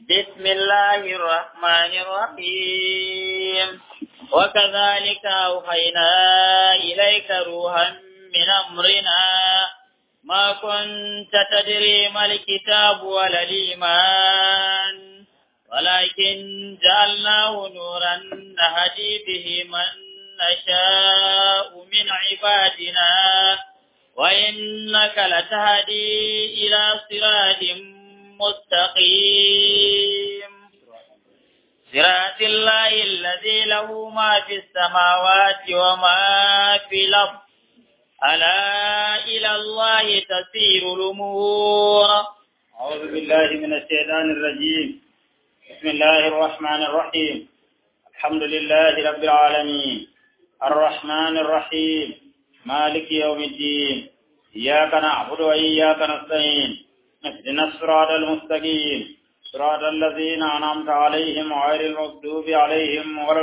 بسم الله الرحمن الرحيم وكذلك أوحينا إليك روحا من أمرنا ما كنت تدري ما الكتاب ولا الإيمان ولكن جعلناه نورا نهدي به من نشاء من عبادنا وإنك لتهدي إلى صراط مستقيم صراط الله الذي له ما في السماوات وما في الأرض ألا إلى الله تسير الأمور أعوذ بالله من الشيطان الرجيم بسم الله الرحمن الرحيم الحمد لله رب العالمين الرحمن الرحيم مالك يوم الدين إياك نعبد وإياك نستعين اهدنا الصراط المستقيم صراط الذين أنعمت عليهم غير المغضوب عليهم ولا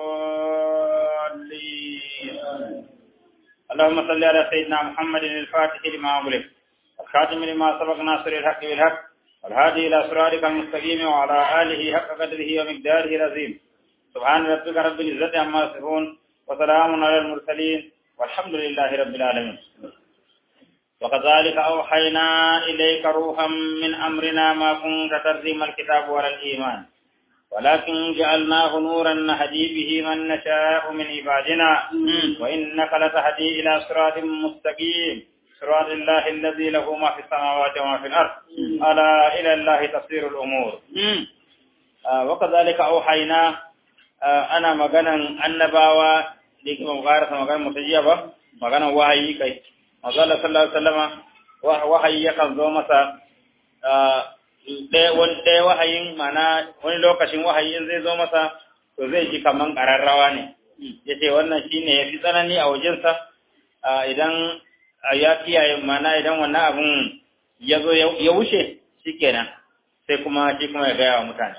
الضالين اللهم صل على سيدنا محمد الفاتح لما أغلق الخاتم لما سبق ناصر الحق بالحق والهادي إلى صراطك المستقيم وعلى آله حق قدره ومقداره العظيم سبحان ربك رب العزة عما يصفون وسلام على المرسلين والحمد لله رب العالمين وكذلك أوحينا إليك روحا من أمرنا ما كنت تدري ما الكتاب ولا الإيمان ولكن جعلناه نورا نهدي به من نشاء من عبادنا وإنك لتهدي إلى صراط مستقيم صراط الله الذي له ما في السماوات وما في الأرض ألا إلى الله تصير الأمور آه وكذلك أوحينا آه أنا مغانا النباوة لكي مغارسة مغانا متجيبة مغانا وحي كي Mazala sallallahu Alaihi wasallama wahayi yakan zo masa ɗaya wahayin mana wani lokacin wahayin zai zo masa to zai ji kaman ƙararrawa ne ya ce wannan shi ne ya fi tsanani a wajensa idan ya kiyaye mana idan wannan abin ya zo ya wuce shi kenan sai kuma shi kuma ya gaya wa mutane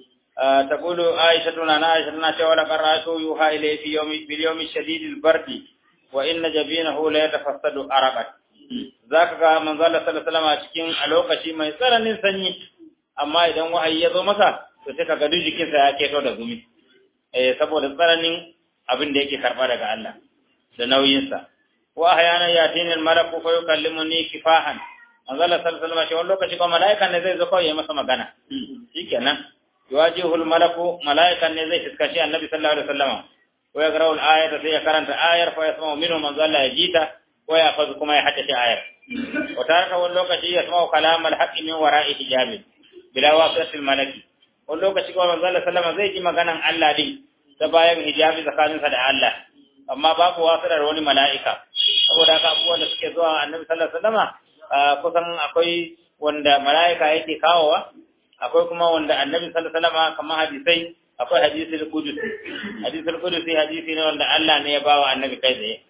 تقول عائشة أنا عائشة أنا ولقد رأيت يوحى إليه في يوم في اليوم الشديد البرد wa inna jabinahu la yatafassadu arabat zaka ga manzo Allah sallallahu alaihi wasallam a cikin a lokaci mai tsananin sanyi amma idan wahayi ya zo masa to sai kaga duk jikinsa ya keto da gumi eh saboda tsananin abin da yake karba daga Allah da nauyin sa wa ahyana yatina al-malaku fa yukallimuni kifahan manzo Allah sallallahu alaihi wasallam shi wani lokaci kuma malaikan ne zai zo kawai ya masa magana shikenan yuwajihul malaku malaikan ne zai fiskashi annabi sallallahu alaihi wasallam ويقرأ الآية في كرنت آية فيسمع منه من ظل يجيته ويأخذ كما يحدث آية وتارك واللوكة يسمع كلام الحق من وراء حجاب بلا واسطة الملك واللوكة كما من ظل سلم زي جمع كان الله دي تباين حجاب زكاة صدع الله amma babu wasirar wani mala'ika saboda haka abubuwan da suke zuwa annabi sallallahu alaihi wasallama kusan akwai wanda mala'ika yake kawowa akwai kuma wanda annabi sallallahu alaihi wasallama kamar hadisai akwai hadisul qudusi hadisul qudusi hadisi ne wanda Allah ne ya bawa annabi kai tsaye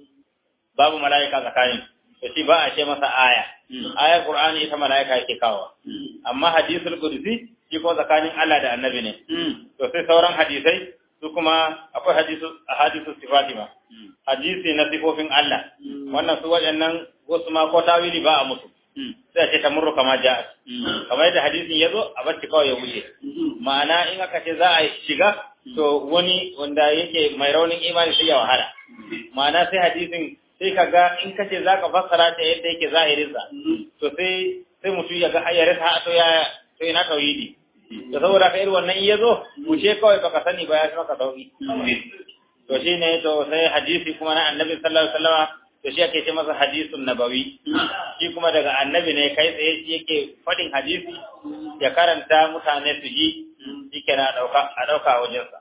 babu malaika tsakanin to shi ba a ce masa aya ayar qur'ani ita malaika yake kawo amma hadisul qudusi shi ko tsakanin Allah da annabi ne to sai sauran hadisai su kuma akwai hadisu hadisu sifati ma hadisi na sifofin Allah wannan su waɗannan wasu ma ko tawili ba a musu sai a ce ta murru kama ja kamar yadda hadisin ya zo a bacci kawai ya wuce ma'ana in aka ce za a shiga to wani wanda yake mai raunin imani sai ya wahala ma'ana sai hadisin sai ka ga in ka ce za ka fassara ta yadda yake zahirinsa to sai sai mutum ya ga ya rasa to ya to ina tauhidi to saboda ka irin wannan in ya zo wuce kawai baka sani ba ya fi maka sauki to shine to sai hadisi kuma na annabi sallallahu alaihi wasallam to shi ake ce masa hadisun nabawi shi kuma daga annabi ne kai tsaye shi yake faɗin hadisi ya karanta mutane su ji shi ke na ɗauka a ɗauka a wajensa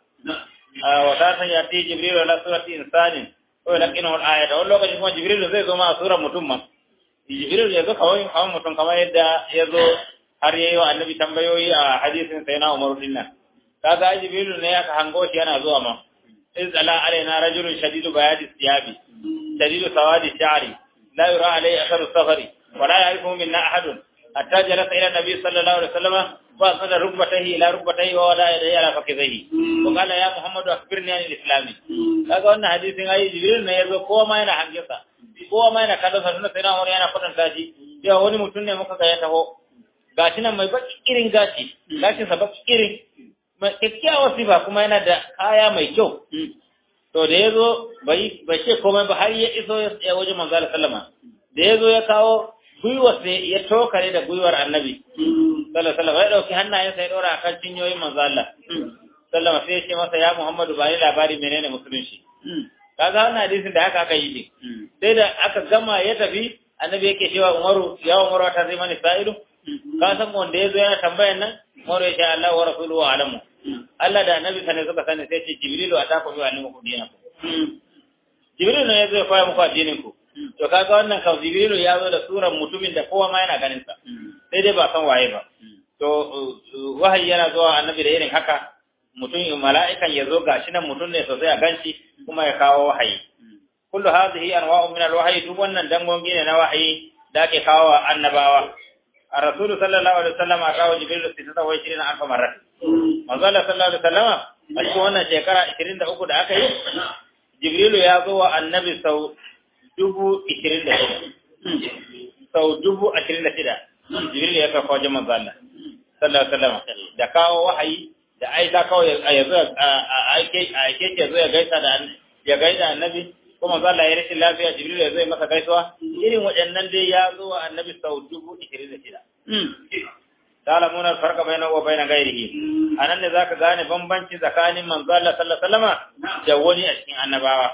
wa ta san ya ti jibril ala surati insanin ko ya laƙinu wal ayata wani lokaci kuma jibril zai zo ma a surar mutum ma jibril ya zo kawai kawai mutum kamar yadda ya zo har yayi wa annabi tambayoyi a hadisin sai na umaru dinnan kaga jibril ne aka hango shi yana zuwa ma iz ala alaina rajulun shadidu bayadi siyabi شديد سواد الشعر لا يرى عليه أثر السفر ولا يعرفه منا أحد حتى جلس إلى النبي صلى الله عليه وسلم وأسند ركبتيه إلى ركبتيه ووضع يديه على فخذيه وقال يا محمد أخبرني عن الإسلام kaga wannan hadisin ayi jibril ne yazo kowa ma yana hangesa kowa ma yana kallon sa tunda sai na wani yana kwatanta shi cewa wani mutum ne muka ga ya taho gashi nan mai baki irin gashi gashin sa baki irin mai kyakkyawar sifa kuma yana da kaya mai kyau to da yazo bai bai ce komai ba har ya iso ya wajen manzo Allah sallama da yazo ya kawo gwiwar sai ya tokare da gwiwar annabi sallallahu alaihi wasallam ya dauki hannayensa ya dora akan cinyoyin manzo Allah sallama sai ya ce masa ya Muhammadu ba ni labari menene musulunci kaga wannan hadisin da haka aka yi din sai da aka gama ya tafi annabi yake cewa Umaru ya Umaru ta zai mani sa'ilu ka san wanda yazo yana tambayan nan Umaru ya ce Allah wa rasuluhu alamu Allah da annabi sane suka sani sai ce Jibrilu ataka bi alimu dinakum Jibrilu ne yazo ya koya muku addinin ku to kaga wannan kau Jibrilu ya zo da suran mutumin da kowa ma yana ganin sa sai dai ba san waye ba to wahayi yana zuwa annabi da irin haka mutum mala'ikan ya zo gashi nan mutum ne sosai a ganci kuma ya kawo wahayi kullu hadhihi anwa'u min al-wahyi duk wannan dangogi ne na wahayi da ake kawo wa annabawa ar-rasul sallallahu alaihi wasallam a kawo jibril 26 alfa marrat manzo Allah sallallahu alaihi wasallam a cikin wannan shekara 23 da aka yi jibril ya zo wa annabi sau dubu 26 sau dubu 26 jibril ya kawo wajen manzo Allah sallallahu alaihi wasallam da kawo wahayi da aika kawai ya zo a aike ke zo ya gaisa da ya gaida annabi kuma za Allah ya rashin lafiya Jibril ya zo masa gaisuwa irin waɗannan dai ya zo wa annabi sau dubu ishirin da shida. Ta'lamun al-farqa bainahu wa bain ghairihi anan ne zaka gane bambanci tsakanin manzo Allah sallallahu alaihi wasallam da wani a cikin annabawa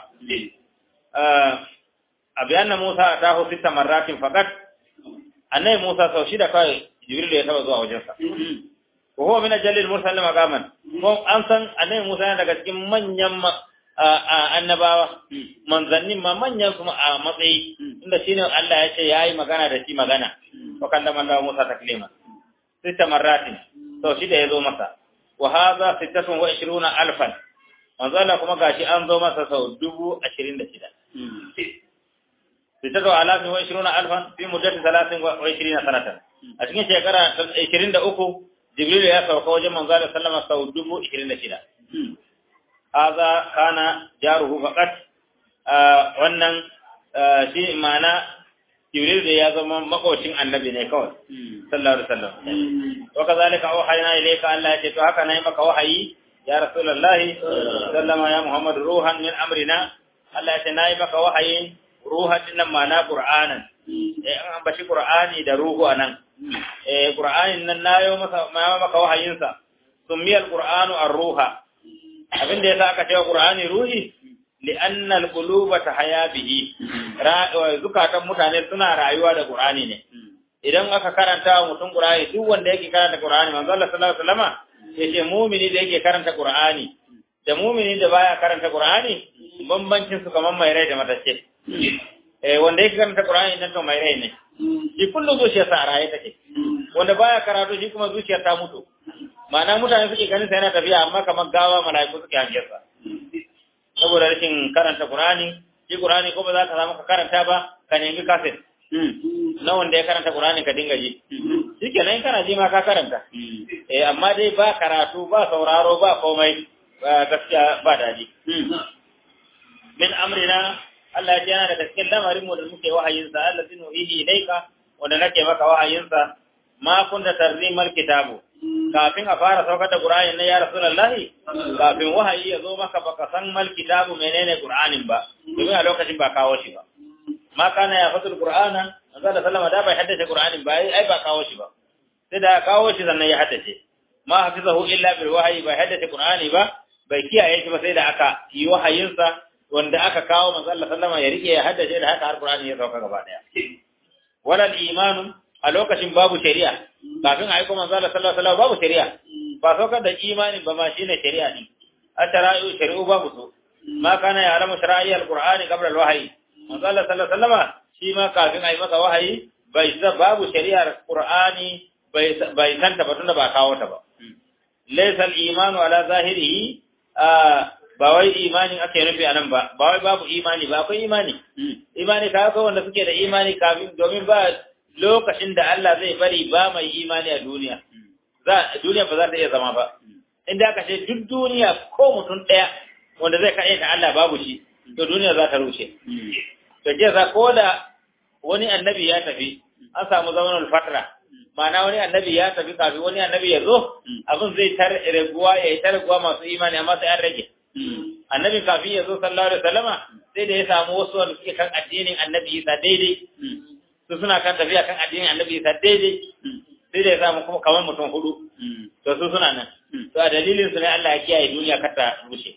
abiyanna Musa atahu sita marratin faqat annabi Musa sau shida kai Jibril ya taba zuwa wajensa وهو من أجل المرسل مقاما ko an san annabi Musa yana daga cikin manyan annabawa manzannin ma manyan kuma a matsayi inda shine Allah ya ce yayi magana da shi magana wa kallama Allah Musa taklima sita marratin to shi da yazo masa wa hadha sittatun wa ishiruna alfan manzo Allah kuma gashi an zo masa sau dubu ashirin da shida sittatu alafin wa ishiruna alfan fi muddati talatin wa ishirina sanatan a cikin shekara ishirin da uku Jibril ya sauka wajen manzo Allah sallama sau dubu ishirin da shida. Haza kana jaruhu faqat wannan shi ma'ana Jibril da ya zama makocin annabi ne kawai sallallahu alaihi wasallam. Wa kazalika awhayna ilayka Allah ya ce to haka nayi maka wahayi ya Rasulullah sallama ya Muhammad ruhan min amrina Allah ya ce nayi maka wahayi ruhan din nan ma'ana Qur'anan. Eh an ambaci Qur'ani da ruhu anan. eh Qur'anin nan nayo maka maka wahayinsa sumiyal Qur'anu ar-ruha abinda yasa aka cewa Qur'ani ruhi li'anna al-quluba tahya bihi zukatan mutane suna rayuwa da Qur'ani ne idan aka karanta wa mutum Qur'ani duk wanda yake karanta Qur'ani manzo Allah sallallahu alaihi wasallam yace mu'mini da yake karanta Qur'ani da mu'mini da baya karanta Qur'ani bambancin su kaman mai rai da matace eh wanda yake karanta Qur'ani nan to mai rai ne shi kullum zuciyarsa a raye take wanda baya karatu shi kuma zuciyar ta mutu ma'ana mutane suke ganin sa yana tafiya amma kamar gawa mala'iku suke hangiyar sa saboda rashin karanta Qur'ani shi Qur'ani ko ba za ka samu ka karanta ba ka nemi kaset na wanda ya karanta Qur'ani ka dinga ji shikenan kana ji ma ka karanta eh amma dai ba karatu ba sauraro ba komai gaskiya ba daji min amrina Allah ya yana da cikin lamarin mu da muke wahayin sa Allah zinu ihi ilaika wanda nake maka wahayin sa ma kunta tarzimal kitabu kafin a fara saukar da Qur'ani na ya Rasulullahi kafin wahayi ya zo maka baka san mal kitabu menene Qur'anin ba domin a lokacin ba kawo shi ba ma kana ya fatul Qur'ana manzo da sallama da bai haddace Qur'anin ba ai ba kawo shi ba sai da kawo shi sannan ya haddace ma hafizahu illa bil wahyi bai haddace Qur'ani ba bai kiyaye shi ba sai da aka yi wahayinsa wanda aka kawo manzo Allah sallama ya rike ya haddace da haka alqur'ani ya sauka gaba daya walal imanu a lokacin babu shari'a kafin a aiko manzo Allah sallallahu alaihi wasallam babu shari'a ba saukar da imani ba ma shine shari'a ne a shara'i'u shari'u babu su ma kana ya alamu shara'i alqur'ani qabla alwahyi manzo Allah sallallahu alaihi wasallam shi ma kafin a yi masa wahayi bai sa babu shari'ar qur'ani bai bai santa ba tunda ba kawo ta ba laysa al-imanu ala zahirihi ba wai imanin ake nufi a nan ba ba wai babu imani ba akwai imani imani ka ga wanda suke da imani kafin domin ba lokacin da Allah zai bari ba mai imani a duniya za duniya ba za ta iya zama ba inda aka ce duk duniya ko mutum ɗaya wanda zai kaɗe ta Allah babu shi to duniya za ta rushe to je za ko da wani annabi ya tafi an samu zamanin fatra ma'ana wani annabi ya tafi kafin wani annabi ya zo abin zai tar raguwa ya yi ta raguwa masu imani amma sai an rage annabi kafin ya zo sallallahu alaihi wasallama sai da ya samu wasu wanda suke kan addinin annabi Isa daidai su suna kan tafiya kan addinin annabi Isa daidai sai da ya samu kuma kamar mutum hudu to su suna nan to a dalilin su ne Allah ya kiyaye duniya kar ta rushe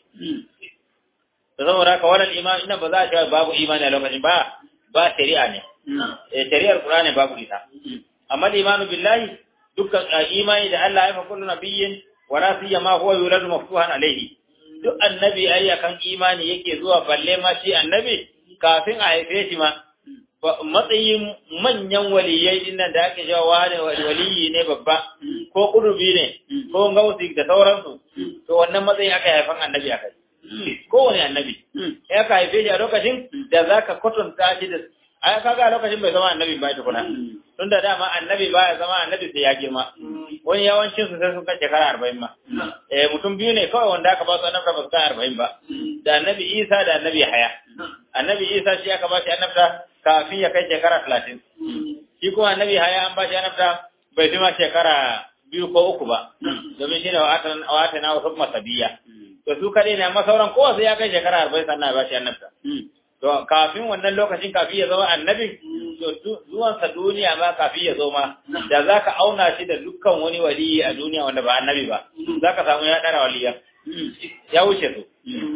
to saboda haka wannan imani ina ba za a ce babu imani a lokacin ba ba shari'a ne eh shari'ar Qur'ani babu ita amma imanu billahi dukkan imani da Allah ya fa kullu nabiyyin wa la siyama huwa yuladu maftuhan alayhi duk annabi ai akan imani yake zuwa balle ma shi annabi kafin a haife shi ma matsayin manyan waliyai din nan da ake jawa ne waliyi ne babba ko kudubi ne ko gausi da sauransu to wannan matsayin aka haifan annabi akai kowane annabi ya ka haife shi a lokacin da zaka kwatanta shi da ai kaga a lokacin bai zama annabi ba tukuna tun da dama annabi baya zama annabi sai ya girma wani yawancin su sai sun kai shekara arba'in ma eh mutum biyu ne kawai wanda aka ba su annabta ba su kai arba'in ba da annabi isa da annabi haya annabi isa shi aka ba shi annabta kafin ya kai shekara talatin shi kuma annabi haya an ba shi annabta bai fi ma shekara biyu ko uku ba domin shi ne wata na wasu masabiya to su kaɗai ne amma sauran kowa sai ya kai shekara arba'in sannan ya ba shi annabta to kafin wannan lokacin kafin ya zama annabi to zuwansa duniya ma kafin ya zo ma da za ka auna shi da dukkan wani waliyi a duniya wanda ba annabi ba za ka samu ya ɗara waliyan ya wuce su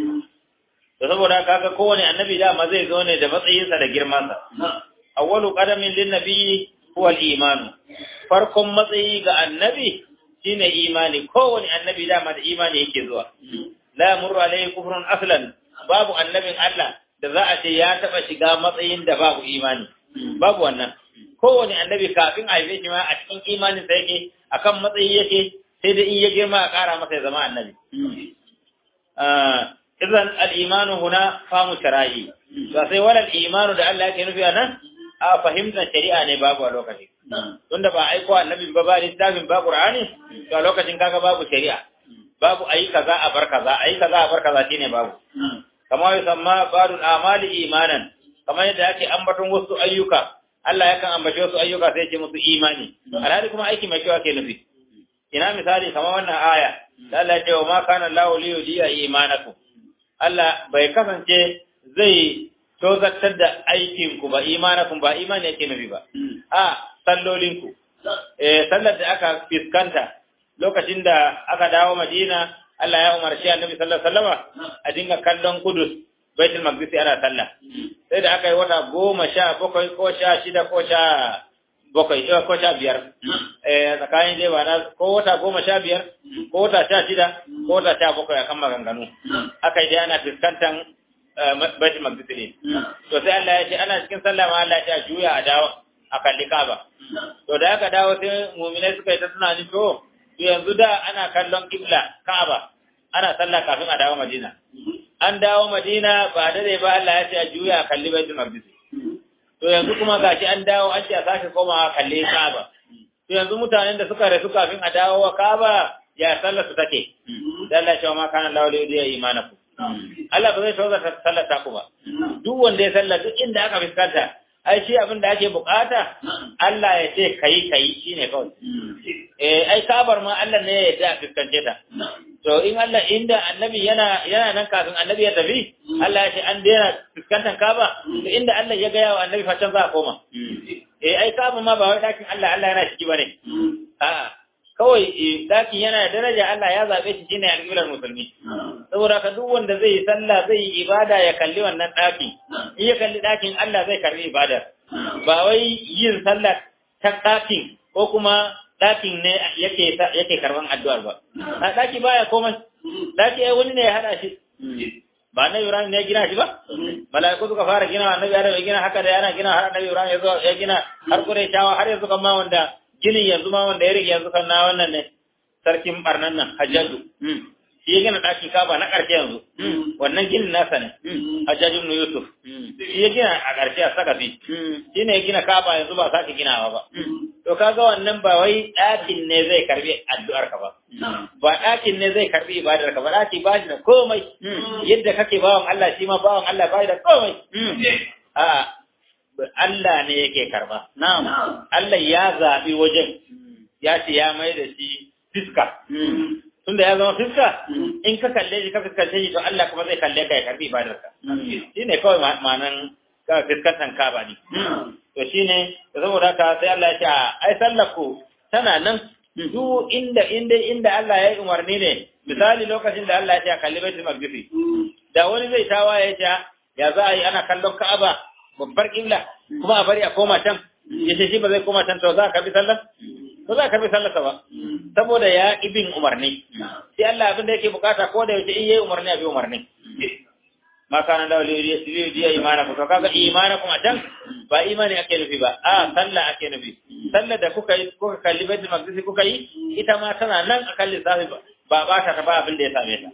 to saboda kaga kowane annabi dama zai zo ne da matsayinsa da girmansa awwalu qadamin lin nabiyyi huwa al-iman farkon matsayi ga annabi shine imani kowane annabi dama da imani yake zuwa la yamurru alayhi kufrun aslan babu annabin Allah da za a ce ya taba shiga matsayin da babu imani babu wannan kowane annabi kafin a haife shi ma a cikin imanin sa yake akan matsayi yake sai da in ya girma a ƙara masa ya zama annabi idan al-imanu huna famu shara'i ba sai wala al-imanu da Allah yake nufi anan a fahimtar shari'a ne babu a lokacin tunda ba aiko annabi ba ba littafin ba qur'ani to a lokacin kaga babu shari'a babu ayi kaza a bar kaza ayi kaza a bar kaza shine babu kama yusamma badul amali imanan kamar yadda ake ambaton wasu ayyuka Allah yakan ambace wasu ayyuka sai ce musu imani alhali kuma aiki mai kyau ake nufi ina misali kamar wannan aya da Allah ya ce wa ma kana Allahu li yudiya imanakum Allah bai kasance zai tozartar da aikin ku ba imanakum ba imani yake nufi ba a sallolin ku eh sallar da aka fiskanta lokacin da aka dawo Madina Allah ya umarci Annabi sallallahu alaihi wasallama a dinga kallon Kudus Baitul Maqdis ana sallah sai da aka yi wata goma sha bakwai ko sha shida ko sha bakwai ko sha biyar eh tsakanin dai ba na ko wata goma sha biyar ko wata sha shida ko wata sha bakwai akan maganganu aka yi dai ana fuskantar Baitul Maqdis ne to sai Allah ya ce ana cikin sallah ma Allah ya ce juya a dawo a kalli Kaaba to da aka dawo sai mu'minai suka yi ta tunani to yanzu da ana kallon kibla Ka'aba ana sallah kafin a dawo Madina an dawo Madina ba dare ba Allah ya ce a juya a kalli Baitul Maqdis to yanzu kuma gashi an dawo an ce a sake komawa kalli Ka'aba to yanzu mutanen da suka rasu kafin a dawo wa Ka'aba ya sallar su take dan Allah ya ce ma kana Allah da ya imanaku Allah ba zai tauza sallar ta ku ba duk wanda ya sallar duk inda aka fuskanta ai shi abin da ake bukata Allah ya ce kai kai shine kawai eh ai kabar ma Allah ne ya yarda a fuskance ta to in Allah inda annabi yana yana nan kafin annabi ya tafi Allah ya ce an daina fuskantar kaba to inda Allah ya gaya wa annabi fatan za a koma eh ai kaba ma ba wai dakin Allah Allah yana ciki bane a'a kawai dakin yana da daraja Allah ya zabe shi shine alƙiblar musulmi saboda ka duk wanda zai yi sallah zai yi ibada ya kalli wannan daki in ya kalli dakin Allah zai karbi ibada ba wai yin sallah ta dakin ko kuma ɗakin ne yake yake karban addu'ar ba a ɗaki baya komai ɗaki ai wani ne ya hada shi ba annabi Ibrahim ne ya gina shi ba mala'iku suka fara gina annabi Adam ya gina haka da yana gina har annabi Ibrahim ya zo ya gina har Qurayshawa har yanzu kan ma wanda ginin yanzu ma wanda ya rige yanzu kan na wannan ne sarkin barnan nan Hajjaju shi ya gina ɗakin Kaba na ƙarshe yanzu wannan ginin nasa ne Hajjaju ibn Yusuf shi ya gina a ƙarshe a Sakafi shi ne ya gina Kaba yanzu ba sake ginawa ba to kaga wannan ba wai ɗakin ne zai karbi addu'ar ka ba ba ɗakin ne zai karbi ibadar ka ba ɗaki ba shi da komai yadda kake bawan Allah shi ma bawan Allah ba da komai a Allah ne yake karba na'am Allah ya zabi wajen ya ce ya mai da shi fiska tunda ya zama fiska in ka kalle shi ka fiskance shi to Allah kuma zai kalle ka ya karbi ibadarka shi ne kawai ma'anan ka fiskantan ka ba ne to shi ne saboda haka sai Allah ya ce ai sallaku tana nan duk inda inda inda Allah ya yi umarni ne misali lokacin da Allah ya ce a kalli baitul maqdis da wani zai tawa ya ce ya za a yi ana kallon Ka'aba babbar kibla kuma a bari a koma can ya ce shi ba zai koma can to za ka bi sallah ba za ka bi sallarsa ba saboda ya ibin umarni sai Allah abin da yake bukata ko da yaushe in yayi umarni a bi umarni ma kana da wali diya imana ku to kaga imana kuma dan ba imani ake nufi ba a sallah ake nufi sallah da kuka yi kuka kalli baitul maqdis kuka yi ita ma tana nan a kalli safi ba ba ta ta ba abin da ya same ta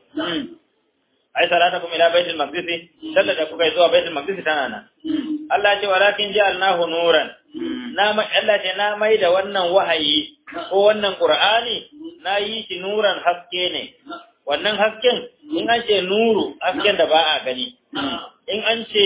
ai salatakum ila baitul maqdis sallah da kuka yi zuwa baitul maqdis tana nan Allah ce walakin ja'alnahu nuran na Allah ce na mai da wannan wahayi ko wannan qur'ani na yi shi nuran haske ne wannan hasken in an ce nuru hasken da ba a gani in an ce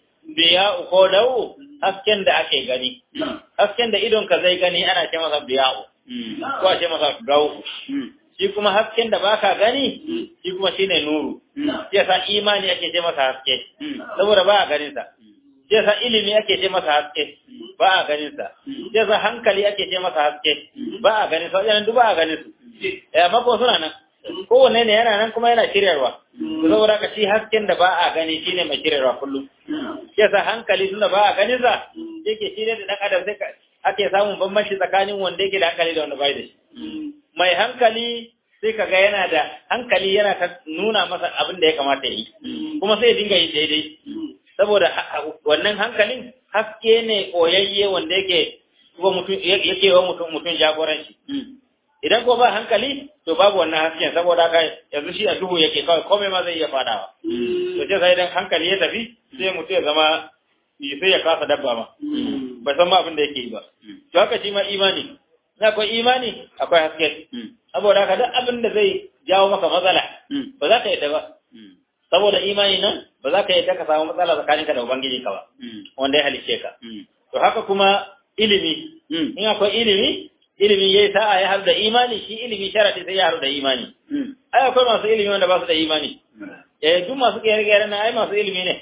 biya'u ko dawo hasken da ake gani hasken da idon ka zai gani ana ce masa biya'u ko a ce masa dawo shi kuma hasken da baka gani shi kuma shine nuru yasa imani ake ce masa haske saboda ba a ganin sa yasa ilimi ake ce masa haske ba a ganin sa yasa hankali ake ce masa haske ba a ganin sa wajen duk ba a ganin su eh mako suna nan kowanne ne yana nan kuma yana shiryarwa saboda ka shi hasken da ba a gani shine mai shiryarwa kullum yasa hankali tunda ba a ganin sa yake shirye da dan adam sai ake samun bambanci tsakanin wanda yake da hankali da wanda bai da shi mai hankali sai kaga yana da hankali yana ta nuna masa abin da ya kamata ya yi kuma sai ya dinga yi daidai saboda wannan hankalin haske ne koyayye wanda yake wa mutum yake wa mutum mutum jagoranci idan ko ba hankali to babu wannan hasken saboda haka yanzu shi a duhu yake kawai komai ma zai iya fadawa to sai sai idan hankali ya tafi sai mutum ya zama sai ya kasa dabba ma bai san ma abin da yake yi ba to haka shi ma imani na akwai imani akwai haske saboda haka duk abin da zai jawo maka matsala ba za ka yadda ba saboda imani nan ba za ka yadda ka samu matsala tsakaninka da ubangiji ka ba wanda ya halice ka to haka kuma ilimi in akwai ilimi ilimi yayi sa'a ya haɗu da imani shi ilimi sharadi sai ya haɗu da imani ai akwai masu ilimi wanda ba su da imani eh duk masu gere-gere na ai masu ilimi ne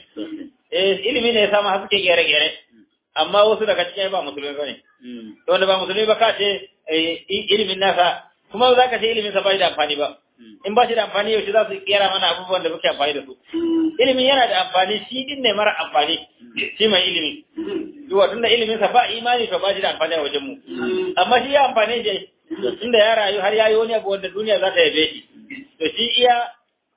eh ilimi ne ya samu har suke gere-gere amma wasu daga cikin ba musulmi bane to wanda ba musulmi ba ka ce ilimin nasa kuma za ka ce ilimin sa bai da amfani ba in ba shi da amfani yaushe za su kera mana abubuwan da muke amfani da su ilimin yana da amfani shi din ne mara amfani shi mai ilimi duwa tun da ilimin sa ba imani to ba shi da amfani a wajen mu amma shi ya amfani da inda ya rayu har yayi wani abu wanda duniya za ta yabe shi to shi iya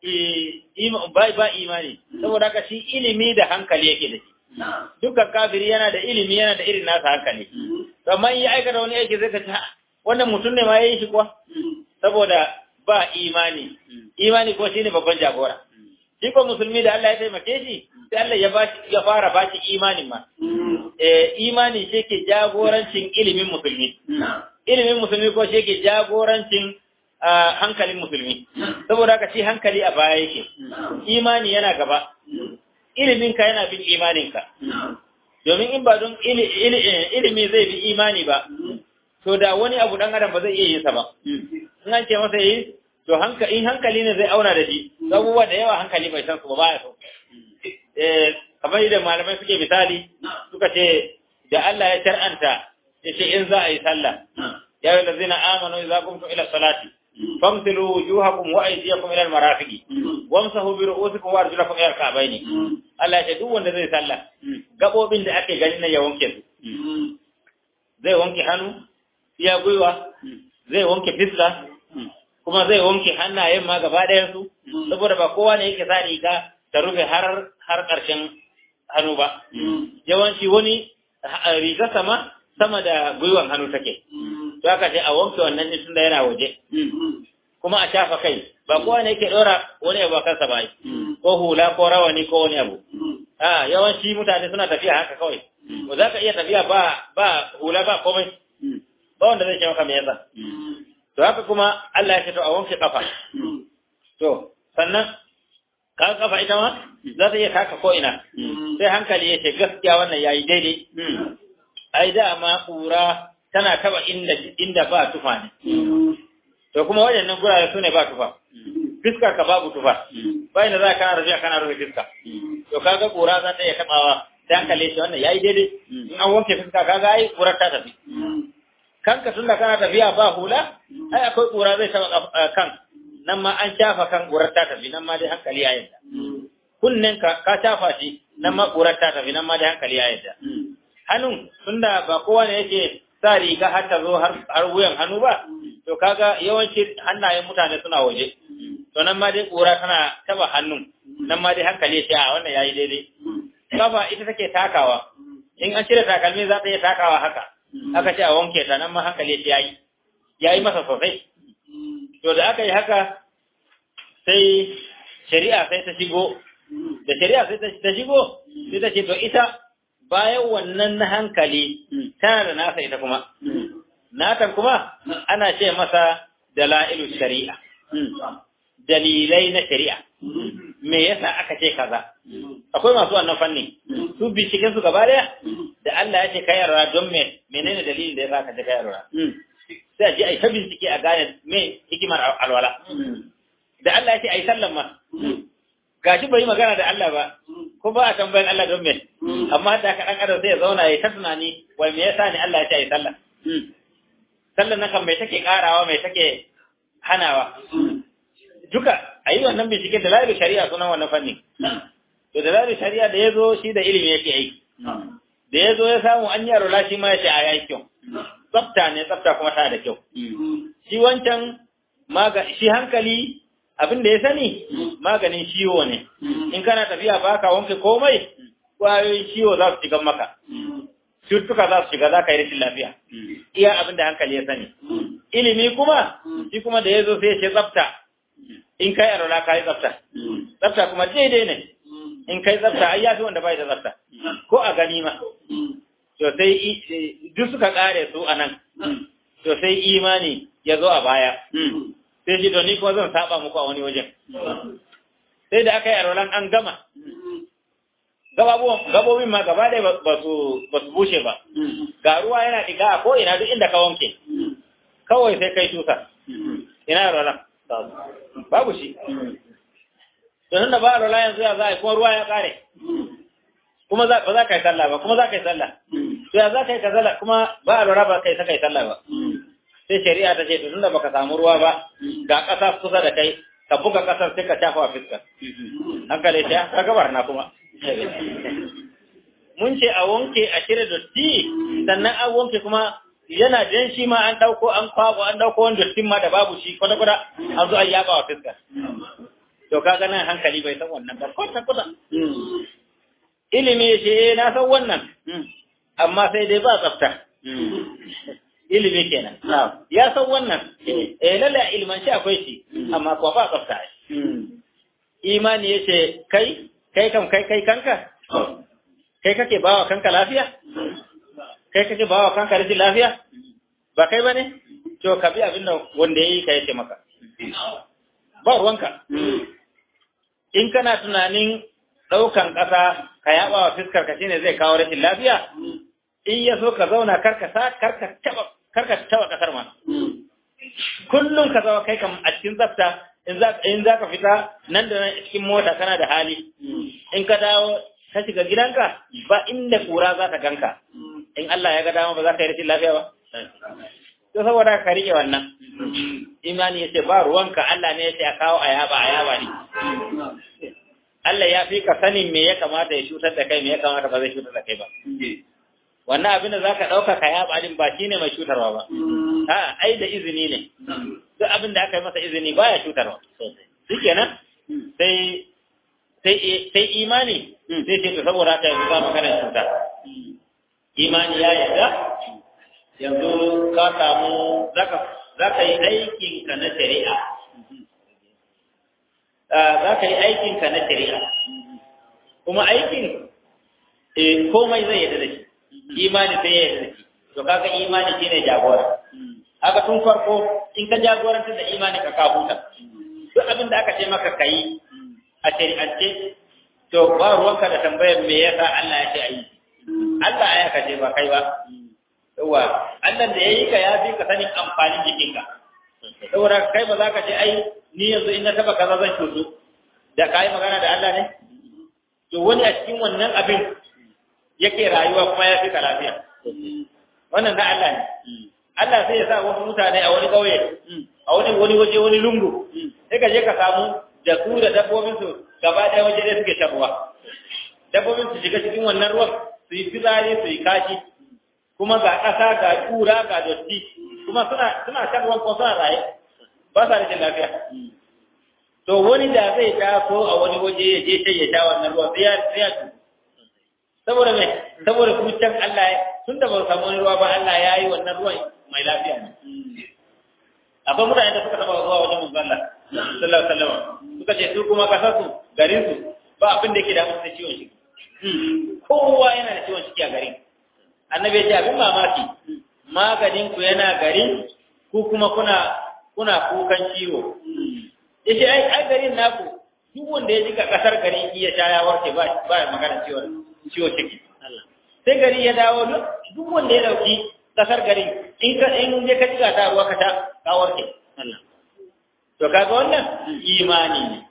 ba ba imani saboda haka shi ilimi da hankali yake da shi dukkan kafiri yana da ilimi yana da irin nasa hankali to amma in ya aikata wani aiki zai ka ce wannan mutum ne ma ya yi shi kuwa saboda ba imani imani ko shine babban jagora shi ko musulmi da Allah ya taimake shi sai Allah ya ba ya fara ba shi imanin ma eh imani shi ke jagorancin ilimin musulmi ilimin musulmi ko shi ke jagorancin hankalin musulmi saboda haka shi hankali a baya yake imani yana gaba ilimin ka yana bin imanin ka domin in ba don ilimi zai bi imani ba to da wani abu dan adam ba zai iya yin sa ba in an ce masa yi to in hankali ne zai auna da shi abubuwa da yawa hankali bai san su ba baya so eh kamar da malamai suke misali suka ce da Allah ya shar'anta ya ce in za a yi sallah ya yi lazina amanu idza qumtum ila salati famsilu wujuhakum wa aydiyakum ila al-marafiqi wamsahu bi ru'usikum wa arjulakum ila al-ka'bayni Allah ya ce duk wanda zai sallah gabobin da ake gani na ya wanke su zai wanke hannu iya gwiwa zai wanke fiska kuma zai wanke hannayen ma gaba ɗayan su saboda ba kowa ne yake sa riga ta rufe har har ƙarshen hannu ba yawanci wani riga sama sama da gwiwan hannu take to aka ce a wanke wannan ne tunda yana waje kuma a shafa kai ba kowa ne yake ɗora wani abu a kansa ba ko hula ko rawani ko wani abu a yawanci mutane suna tafiya haka kawai ba za ka iya tafiya ba ba hula ba komai ba wanda zai ce maka me yasa to haka kuma Allah ya ce to a wanke kafa to sannan ka kafa ita ma za ta iya taka ko ina sai hankali ya ce gaskiya wannan yayi daidai ai dama kura tana taba inda inda ba tufa ne to kuma waɗannan gurare su ne ba tufa fiskar ka babu tufa bayan da za ka kana rafiya kana rufe fiska to kaga kura za ta iya tabawa sai hankali shi wannan yayi daidai in an wanke fiska kaga ai kurar ta tafi kanka tunda kana tafiya ba hula ai akwai kura zai taba kan nan ma an shafa kan kurar ta tafi nan ma dai hankali ya yadda kunnen ka ka shafa shi nan ma kurar ta tafi nan ma dai hankali ya yadda hannun tunda ba kowa ne yake sa riga har ta zo har wuyan hannu ba to kaga yawanci hannayen mutane suna waje to nan ma dai kura tana taba hannun nan ma dai hankali sai a wannan yayi daidai kafa ita take takawa in an cire takalmi za ta iya takawa haka aka ce a wanke ta nan ma hankali sai yayi yayi masa sosai to da aka yi haka sai shari'a sai ta shigo da shari'a sai ta shigo sai ta ce to ita bayan wannan na hankali tana da nasa ita kuma natan kuma ana ce masa dala'ilu shari'a dalilai na shari'a me yasa aka ce kaza akwai masu wannan fanni su binciken su gaba daya da Allah ya ce kai yarda don me menene dalilin da yasa ka ce kai yarda sai a ji ai ta bincike a gane me hikimar alwala da Allah ya ce ai sallan ma gashi bai magana da Allah ba ko ba a tambayan Allah don me amma da ka dan adam sai ya zauna ya ta tunani wai me yasa ne Allah ya ce ai sallah sallan nan kan mai take karawa mai take hanawa duka ayi wannan bincike da lalibin shari'a sunan wannan fanni to da lalibin shari'a da ya zo shi da ilimi yake aiki da ya zo ya samu an yaro lashi ma ya ce a yayi kyau tsafta ne tsafta kuma tana da kyau shi wancan maga shi hankali abin da ya sani maganin ciwo ne in kana tafiya ba ka wanke komai kwayoyin ciwo za su shiga maka cututtuka za su shiga za ka yi rashin lafiya iya abin da hankali ya sani ilimi kuma shi kuma da ya zo sai ya ce tsafta in kai arola ka yi tsafta tsafta kuma daidai ne in kai tsafta ai ya fi wanda bai da tsafta ko a gani ma to sai duk suka kare su a nan to sai imani ya zo a baya sai shi to ni kuma zan saba muku a wani wajen sai da aka yi arolan an gama gabobin ma gaba ɗaya ba su bushe ba ga ruwa yana ɗiga a ko ina duk inda ka wanke kawai sai kai tusa ina arolan babu shi don da ba arola yanzu ya za a yi kuma ruwa ya ƙare kuma ba za ka yi sallah ba kuma za ka yi sallah to ya za ka yi sallah kuma ba arola ba kai saka yi sallah ba sai shari'a ta ce to tunda baka samu ruwa ba ga ƙasa kusa da kai ka buga ƙasar sai ka shafa wa fiska hankali ta ka gabar na kuma mun ce a wanke a cire dotti sannan an wanke kuma yana jan shi ma an ɗauko an kwabo an ɗauko wani dottin ma da babu shi kwata-kwata an zo an yaba wa fiska to kaga nan hankali bai san wannan ba kwata-kwata ilimi ya ce eh na san wannan amma sai dai ba tsafta ilimi kenan ya san wannan eh lalle ilman shi akwai shi amma kuwa ba tsafta imani ya ce kai kai kam kai kai kanka kai kake bawa kanka lafiya kai kake bawa kanka rashin lafiya ba kai bane to ka bi abin da wanda yayi ka yace maka ba ruwanka in kana tunanin daukan kasa ka yaba wa fiskar ka shine zai kawo rashin lafiya in ya so ka zauna karka sa karka taba karka taba kasar ma kullum ka zama kai kam a cikin tsafta in za in za ka fita nan da nan cikin mota kana da hali in ka dawo ka shiga gidanka ba inda kura za ta ganka in Allah ya ga dama ba za ka yi rashin lafiya ba to saboda ka rike wannan imani yace ba ruwanka Allah ne yace a kawo ayaba ayaba ne Allah ya fi ka sanin me ya kamata ya cutar da kai me ya kamata ba zai cutar da kai ba wannan abin da za ka ɗauka ka yaba din ba shi ne mai cutarwa ba a ai da izini ne duk abin da aka yi masa izini baya cutarwa shi kenan sai sai imani sai ce to saboda haka yanzu za maganar cuta imani ya yarda yanzu ka samu za ka yi aikinka na shari'a za ka yi aikinka na shari'a kuma aikin komai zai yarda da shi imani sai ya yarda da shi to kaga imani shine jagora haka tun farko in ka jagorantar da imani ka ka huta duk abin da aka ce maka kai a shari'ance to ba ruwanka da tambayar me yasa Allah ya ce ayi Allah ya kace ba kai ba yawa Allah da yayi ka ya fi ka sanin amfanin jikinka saboda kai ba za ka ce ai ni yanzu in na taba kaza zan cutu da kai magana da Allah ne to wani a cikin wannan abin yake rayuwa kuma ya fi ka lafiya wannan da Allah ne Allah sai ya sa wasu mutane a wani kauye a wani wani waje wani lungu sai ka je ka samu da su da dabbobin su gaba ɗaya waje ɗaya suke shan ruwa dabbobin su shiga cikin wannan ruwan su yi fitsari su yi kashi kuma ga ƙasa ga ƙura ga dotti kuma suna suna shan ruwan kuma suna raye ba sa rashin lafiya to wani da zai taso a wani waje ya je sai ya sha wannan ruwan sai ya sai ya saboda me saboda kuma can Allah tun da ba su samu wani ruwa ba Allah ya yi wannan ruwan mai lafiya ne akwai mutane da suka taba zuwa wajen manzon Allah sallallahu alaihi wasallam suka ce su kuma kasar su garin su ba abin da yake da musu ciwon ciki kowa yana da ciwon ciki a garin annabi ya ce abin mamaki maganin ku yana garin ku kuma kuna kuna kukan ciwo yace ai ai garin naku duk wanda ya jika kasar garin iya sha ya warke ba ba magana ciwon ciwo ciki sai gari ya dawo duk wanda ya dauki kasar garin in ka in je ka jika ta ruwa ka ta ka warke to kaga wannan imani ne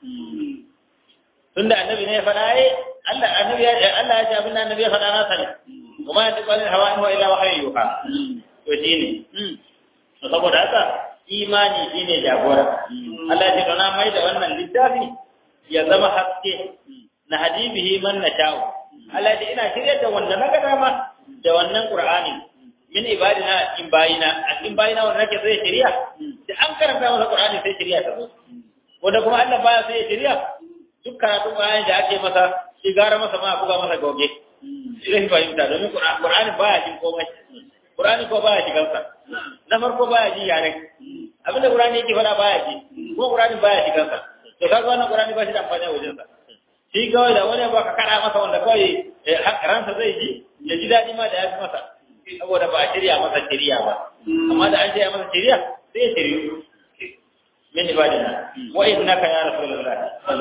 tunda annabi ne ya faɗa ai Allah annabi ya Allah ya ce abin da annabi ya faɗa na sani kuma ya tabbata hawa in wa ila wahyi yuha to shine to saboda haka imani shine jagora Allah ya ce to na mai da wannan littafi ya zama haske na hadibihi man nasha'u Allah ya ina shirye da wanda na ga dama da wannan Qur'ani min ibadina in bayina a cikin bayina wanda nake sai shari'a da an karanta masa Qur'ani sai shari'a ta zo wanda kuma Allah baya sai shari'a duk karatu bayan da ake masa shi gara masa ma buga masa goge sai fahimta domin Qur'ani baya jin komai Qur'ani ko baya shigar sa na farko baya ji yaren abinda Qur'ani yake faɗa baya ji ko Qur'ani baya shigar sa to kaga wannan Qur'ani ba shi da amfani a wajen sa shi kawai da wani ba ka kada masa wanda kawai ransa zai ji ya ji daɗi ma da ya fi masa saboda ba a shirya masa shirya ba amma da an shirya masa shirya sai ya shiryu min ibadina wa innaka ya rasulullah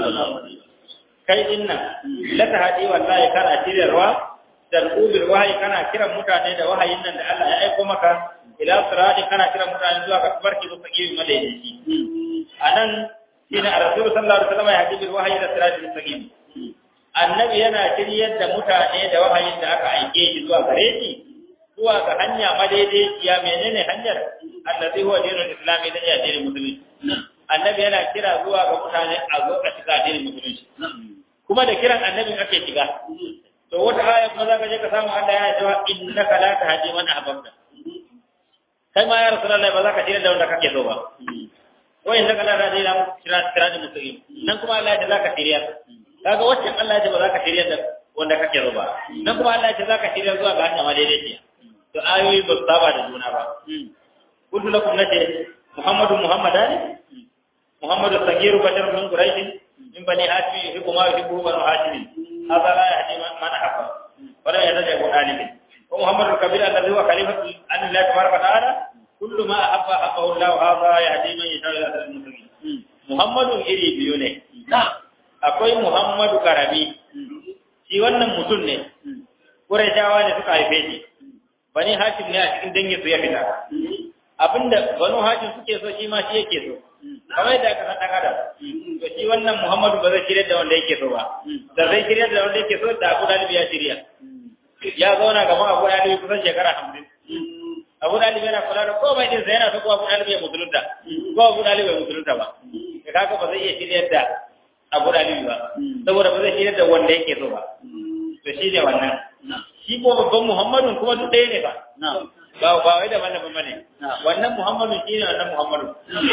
kai dinnan la tahdi wallahi kana shiryarwa da rubil wahyi kana kiran mutane da wahayin nan da Allah ya aika maka ila sirati kana kiran mutane zuwa ga tabarki da sake madaidaici anan shine rasul sallallahu alaihi wasallam ya hadi bil wahyi da sirati mustaqim annabi yana shiryar da mutane da wahayin da aka aike shi zuwa gare shi zuwa ga hanya madaidaiciya menene hanyar allazi huwa dinul islami da addinin musulunci annabi yana kira zuwa ga mutane a zo a shiga addinin musulunci kuma da kiran annabin ake shiga to wata aya kuma zaka je ka samu Allah yana cewa innaka la tahdi man ahbabta kai ma ya rasulullahi ba za ka shirya da wanda kake so ba wa innaka la tahdi man siratal mustaqim nan kuma Allah ya ce za ka shirya kaga wacce Allah ya ce ba za ka shirya da wanda kake so ba nan kuma Allah ya ce za ka shirya zuwa ga hanya madaidaiciya to ayoyi ba su saba da juna ba kuntu lakum nace muhammadu muhammadani muhammadu sagiru bashar min quraish min bani hashim yuhibbu ma yuhibbu banu hashim hadha la yahdi man ahabba wa la yahdi abu talib wa muhammadu kabir alladhi huwa khalifatu an allah tabaraka wa ta'ala kullu ma ahabba ahabbahu allah hadha yahdi man yashaa ila siratal mustaqim muhammadu iri biyu ne akwai muhammadu karami shi wannan mutum ne Qurayshawa ne suka haife shi bani hashim ne a cikin dangin su ya fita abinda banu hashim suke so shi ma shi yake so kamar yadda aka san adam to shi wannan muhammadu ba zai shirya da wanda yake so ba da zai shirya da wanda yake so da abu dalibi ya shirya ya zauna gaban abu dalibi kusan shekara hamsin abu dalibi yana kula da komai din sa yana so ko abu dalibi ya musulunta ko abu dalibi ya musulunta ba ka kaga ba zai iya shirya da abu dalibi ba saboda ba zai shirya da wanda yake so ba to shi ne wannan shi ko babban Muhammadun kuma duk ɗaya ne ba. Ba ba wai da wannan bane. Wannan Muhammadun shi ne wannan Muhammadun.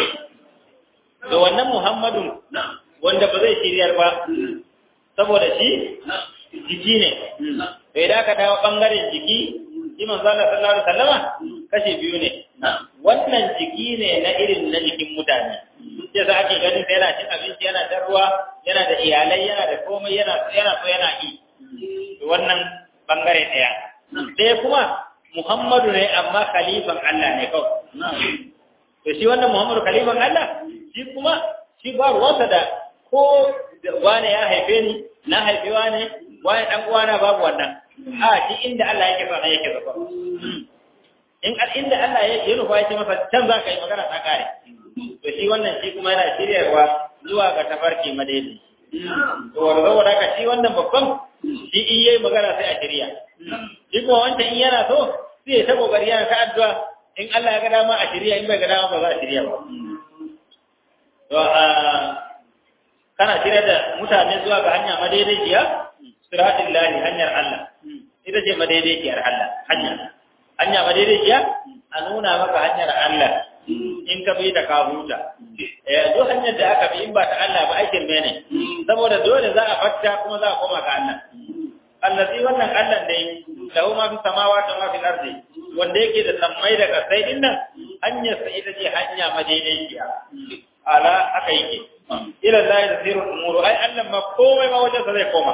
Da wannan Muhammadun wanda ba zai shiryar ba saboda shi jiki ne. To idan aka dawo bangaren jiki shi manzo Allah sallallahu alaihi wasallama kashi biyu ne. Wannan jiki ne na irin na jikin mutane. Sai za ake ganin sai yana cin abinci yana da ruwa yana da iyalai yana da komai yana yana so yana yi. Wannan bangare ɗaya. Ɗaya kuma Muhammadu ne amma khalifan Allah ne kawai. To shi wannan Muhammadu khalifan Allah shi kuma shi ba ruwansa da ko wane ya haife ni na haifi wane wane dan uwana babu wannan a shi inda Allah yake sa yake zafa in inda Allah ya nufa yake masa can za ka yi magana ta kare to shi wannan shi kuma yana shiryarwa zuwa ga tafarki madaidai to saboda haka shi wannan babban shi in yayi magana sai a shirya shi kuma wancan in yana so sai ya ta kokari yana ta addu'a in Allah ya ga dama a shirya in bai ga dama ba za a shirya ba to a kana shirya da mutane zuwa ga hanya madaidaiciya siratul lahi hanyar Allah ita ce madaidaiciyar Allah hanya hanya madaidaiciya a nuna maka hanyar Allah in ka bi da ka huta eh duk hanyar da aka bi in ba ta Allah ba aikin mene saboda dole za a fatta kuma za a koma ga Allah allazi wannan Allah dai lahu ma fi samawati wa ma fi ardi wanda yake da sammai da kasai din nan hanyar sa ita ce hanya madaidaiciya ala haka yake ila Allah da sirrul umuru ai Allah ma komai ma wajen sa zai koma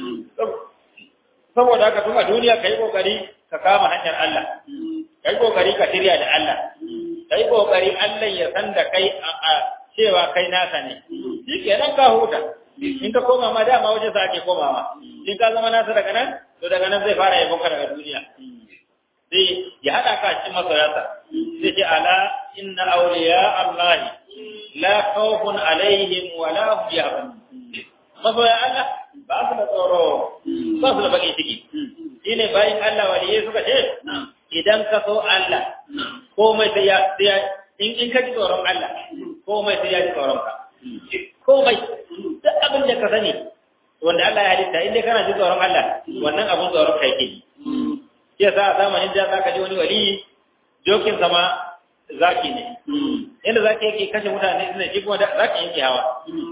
saboda haka tun a duniya kai kokari ka kama hanyar Allah kai kokari ka shirya da Allah kai kokari Allah ya san da kai a cewa kai nasa ne shi kenan ka huta in ka koma ma dama waje sa ake komawa in ka zama nasa daga nan to daga nan zai fara yabon ka daga duniya sai ya hada ka cikin masoyansa sai ce ala inna awliya allahi la khawfun alaihim wa la hum yahzanun masoya Allah ba su da tsoro ba su da baki ciki shine bayan Allah waliyai suka ce idan ka so Allah komai sai ya in in ka ji tsoron Allah komai sai ya ji tsoron ka komai duk abin da ka sani wanda Allah ya halitta in dai kana ji tsoron Allah wannan abun tsoron ka yake shi yasa a zamanin da zaka ji wani wali jokin sama zaki ne inda zaki yake kashe mutane ina shi kuma zaki yake hawa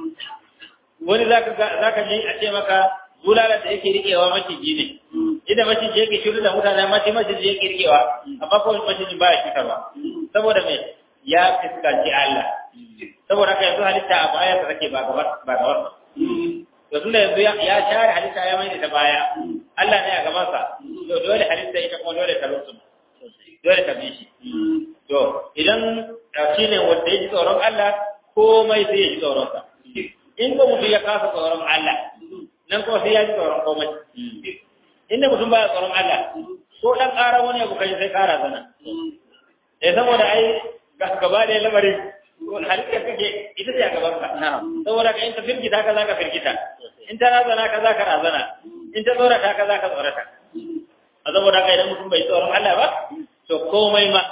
wani zaka zaka ji a ce maka bulala da yake rikewa maciji ne inda maciji yake shiru da mutane maciji maciji yake rikewa amma ko maciji baya cutarwa saboda me ya fuskanci Allah saboda haka yanzu halitta a baya ta take ba gaba ba gaba to tunda yanzu ya share halitta ya mai da baya Allah ne a gaban sa to dole halitta ita kuma dole ta rusu dole ta bi shi to idan shi ne wanda ya ji tsoron Allah komai sai ya ji tsoron sa in ko mutum ya kasa tsoron Allah nan ko sai ya ji tsoron komai inda mutum baya tsoron Allah ko dan ƙara wani abu kai sai ƙara zana eh saboda ai gaba da lamarin halitta kake ita ce a gaban ka saboda ka in ka firgita ka za ka firgita in ta razana ka za ka razana in ta tsorata ka za ka tsorata a saboda ka idan mutum bai tsoron Allah ba to komai ma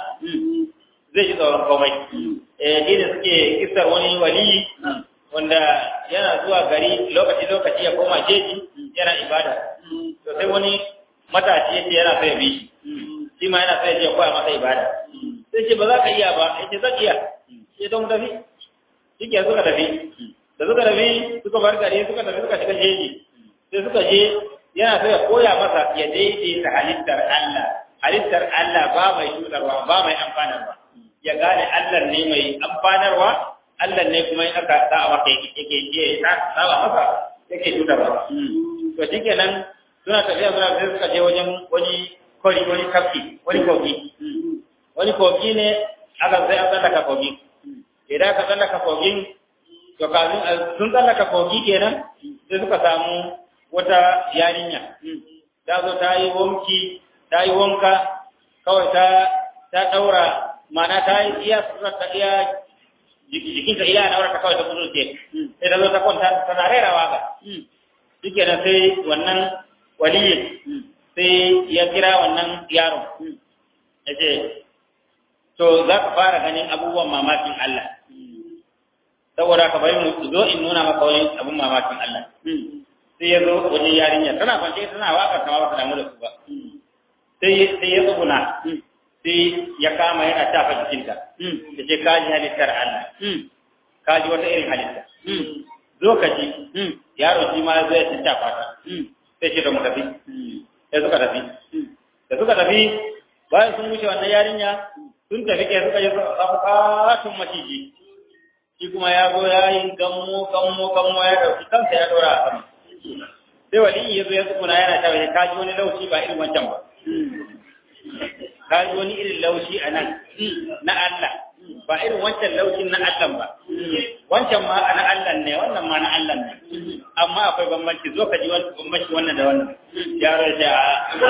zai ji tsoron komai eh shi ne suke kisar wani wali wanda yana zuwa gari lokaci lokaci ya koma jeji yana ibada to sai wani matashi yace yana so ya bi shi shi ma yana so ya je koya masa ibada sai ce ba za ka iya ba yace zan iya sai don tafi shike suka tafi da suka tafi suka bar gari suka tafi suka shiga jeji sai suka je yana so ya koya masa ya daidaita halittar Allah halittar Allah ba mai shudarwa ba mai amfanarwa ya gane Allah ne mai amfanarwa Allah ne kuma in aka sa masa yake je ta saba masa yake shudarwa to shikenan suna tafiya suna tafiya suka je wajen wani kori wani kafi wani kogi wani kogi ne aka sai an tsallaka kogi idan aka tsallaka kogin to kafin sun tsallaka kogi kenan sai suka samu wata yarinya ta zo ta yi wanki ta yi wanka kawai ta ta daura mana ta yi iya ta iya jikinta iya na ta kawai ta kudu ce sai ta zo ta kwanta tana rera waka shi kenan sai wannan waliyin sai ya kira wannan yaron ya ce to za ka fara ganin abubuwan mamakin Allah saboda ka bari mu zo in nuna maka wani abun mamakin Allah sai ya zo wajen yarinya tana kwance tana waka ta ba ta damu da su ba sai sai ya tsuguna sai ya kama yana tafa jikinta ya ce ka ji halittar Allah ka ji wata irin halitta zo ka ji yaro shi ma zai ci tafa ta sai ce da mu tafi sai suka tafi da suka tafi bayan sun wuce wannan yarinya sun tafi ke suka yi bukatun maciji shi kuma ya zo ya yi gammo gammo gammo ya dauki kansa ya dora a sama sai wali ya zo ya tsukuna yana ta ka ji wani laushi ba irin wancan ba ka ji wani irin laushi a nan na Allah ba irin wancan laushin na Allah ba wancan ma na Allah ne wannan ma na Allah ne amma akwai bambanci zo ka ji wani bambanci wannan da wannan yaro ya ce a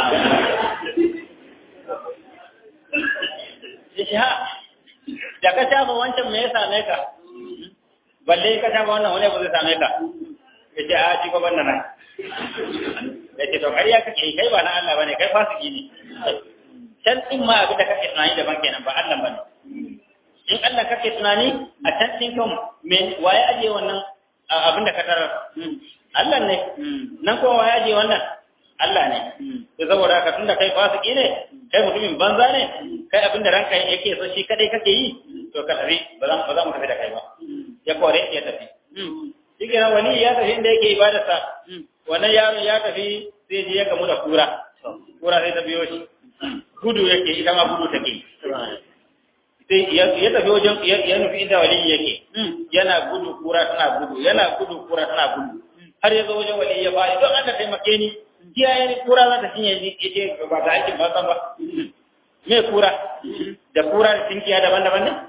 ya ce ha da ka shafa wancan me ya same ka balle ka shafa wannan wani abu zai same ka ya ce a ci gaban nan ya ce to kariya kake yi kai ba na Allah bane kai fasiki ne can din ma abin da kake tunani daban kenan ba Allah bane in Allah kake tunani a can din kan me waye aje wannan abin da ka tarar Allah ne nan kuma waye aje wannan Allah ne to saboda haka tunda kai fasiki ne kai mutumin banza ne kai abin da ranka yake so shi kadai kake yi to ka tafi ba za ba za mu tafi da kai ba ya kore ya tafi shi kenan wani ya tafi inda yake ibadarsa wannan yaron ya tafi sai je ya gamu da kura kura sai ta biyo shi gudu yake ita ma gudu take sai ya tafi wajen ya nufi inda wali yake yana gudu kura tana gudu yana gudu kura tana gudu har ya zo wajen wali ya bayi don Allah taimake ni kiyaye ni kura za ta cinye ni yace ba ta aikin ba san ba me kura da kura da tinkiya daban-daban ne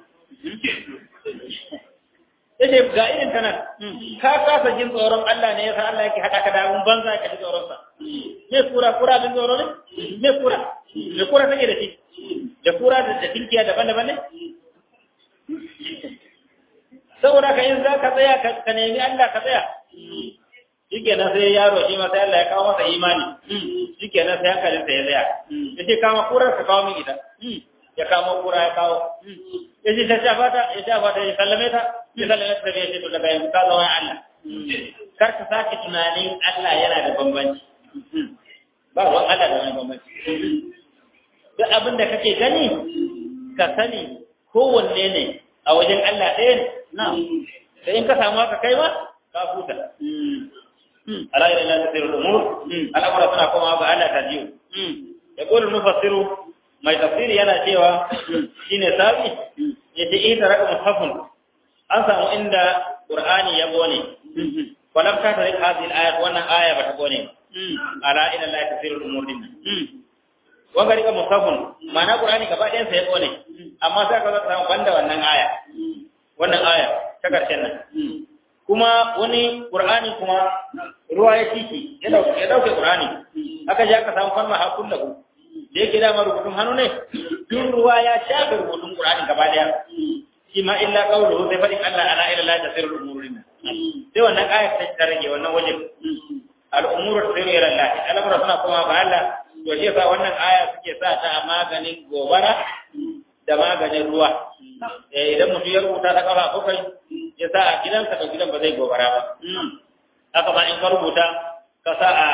yace ga irin ta nan ka kasa jin tsoron Allah ne yasa Allah yake hada ka da abun banza ka ji tsoron sa me kura kura bin tsoro ne me kura me kura take da shi da kura da tinkiya daban-daban ne saboda ka in za ka tsaya ka nemi Allah ka tsaya shikenan sai yaro shi ma sai Allah ya kawo masa imani shikenan sai hankalin sa ya tsaya yace kama kurar ka kawo min ita ya kama kura ya kawo yace ta shafa ta ya shafa ta ya sallame ta ya sallame ta ya ce to daga yanzu ka zama Allah kar ka sake tunanin Allah yana da bambanci ba ruwan Allah da wani bambanci duk abin da kake gani ka sani kowanne ne a wajen Allah ɗaya ne na sai in ka samu haka kai ma ka huta ala ila la tasiru al-umur al-amra suna kuma ga Allah ta jiyo yaqulu mufassiru mai tafsiri yana cewa shine sabi yace ita raka mushafun an samu inda qur'ani ya gone walam ta tare hadhihi al-ayat wannan aya bata gone ala ila la tasiru al-umur din wanga rika mushafun ma'ana qur'ani gaba ɗayan sa ya gone amma sai ka samu banda wannan aya wannan aya ta karshen nan kuma wani Qur'ani kuma ruwa ya ciki ya dauke ya dauke Qur'ani aka je aka samu fanna hakun lahu da yake dama rubutun hannu ne duk ruwa ya shafe rubutun Qur'ani gaba daya shi ma illa qawluhu sai fadin Allah ala ila la tasirul umurin sai wannan ayat ta rage wannan wajen al umuru tasiru ila Allah al'amura suna kuma ba Allah to shi yasa wannan aya suke sa ta a maganin gobara da maganin ruwa idan mutum ya rubuta ta kafa bakwai ya sa a gidansa to gidan ba zai gobara ba haka ma in ka rubuta ka sa a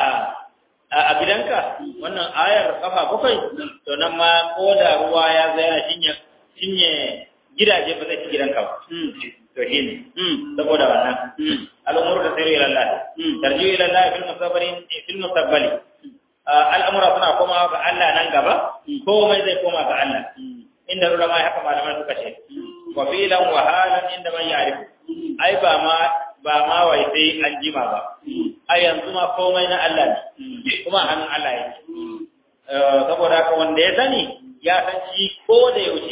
a gidanka wannan ayar kafa bakwai to nan ma ko da ruwa ya zai yana cinye cinye gidaje ba zai ci gidanka ba to shi ne saboda wannan al'umuru da sayar ila Allah tarju ila Allah fil musabbarin fil musabbali al'amura suna komawa ga Allah nan gaba komai zai koma ga Allah inda ulama haka malaman suka ce wa filan wa halan inda man ya'rifu ai ba ma ba ma wai sai an jima ba ai yanzu ma komai na Allah ne kuma hannun Allah yake saboda haka wanda ya sani ya san shi ko da yaushe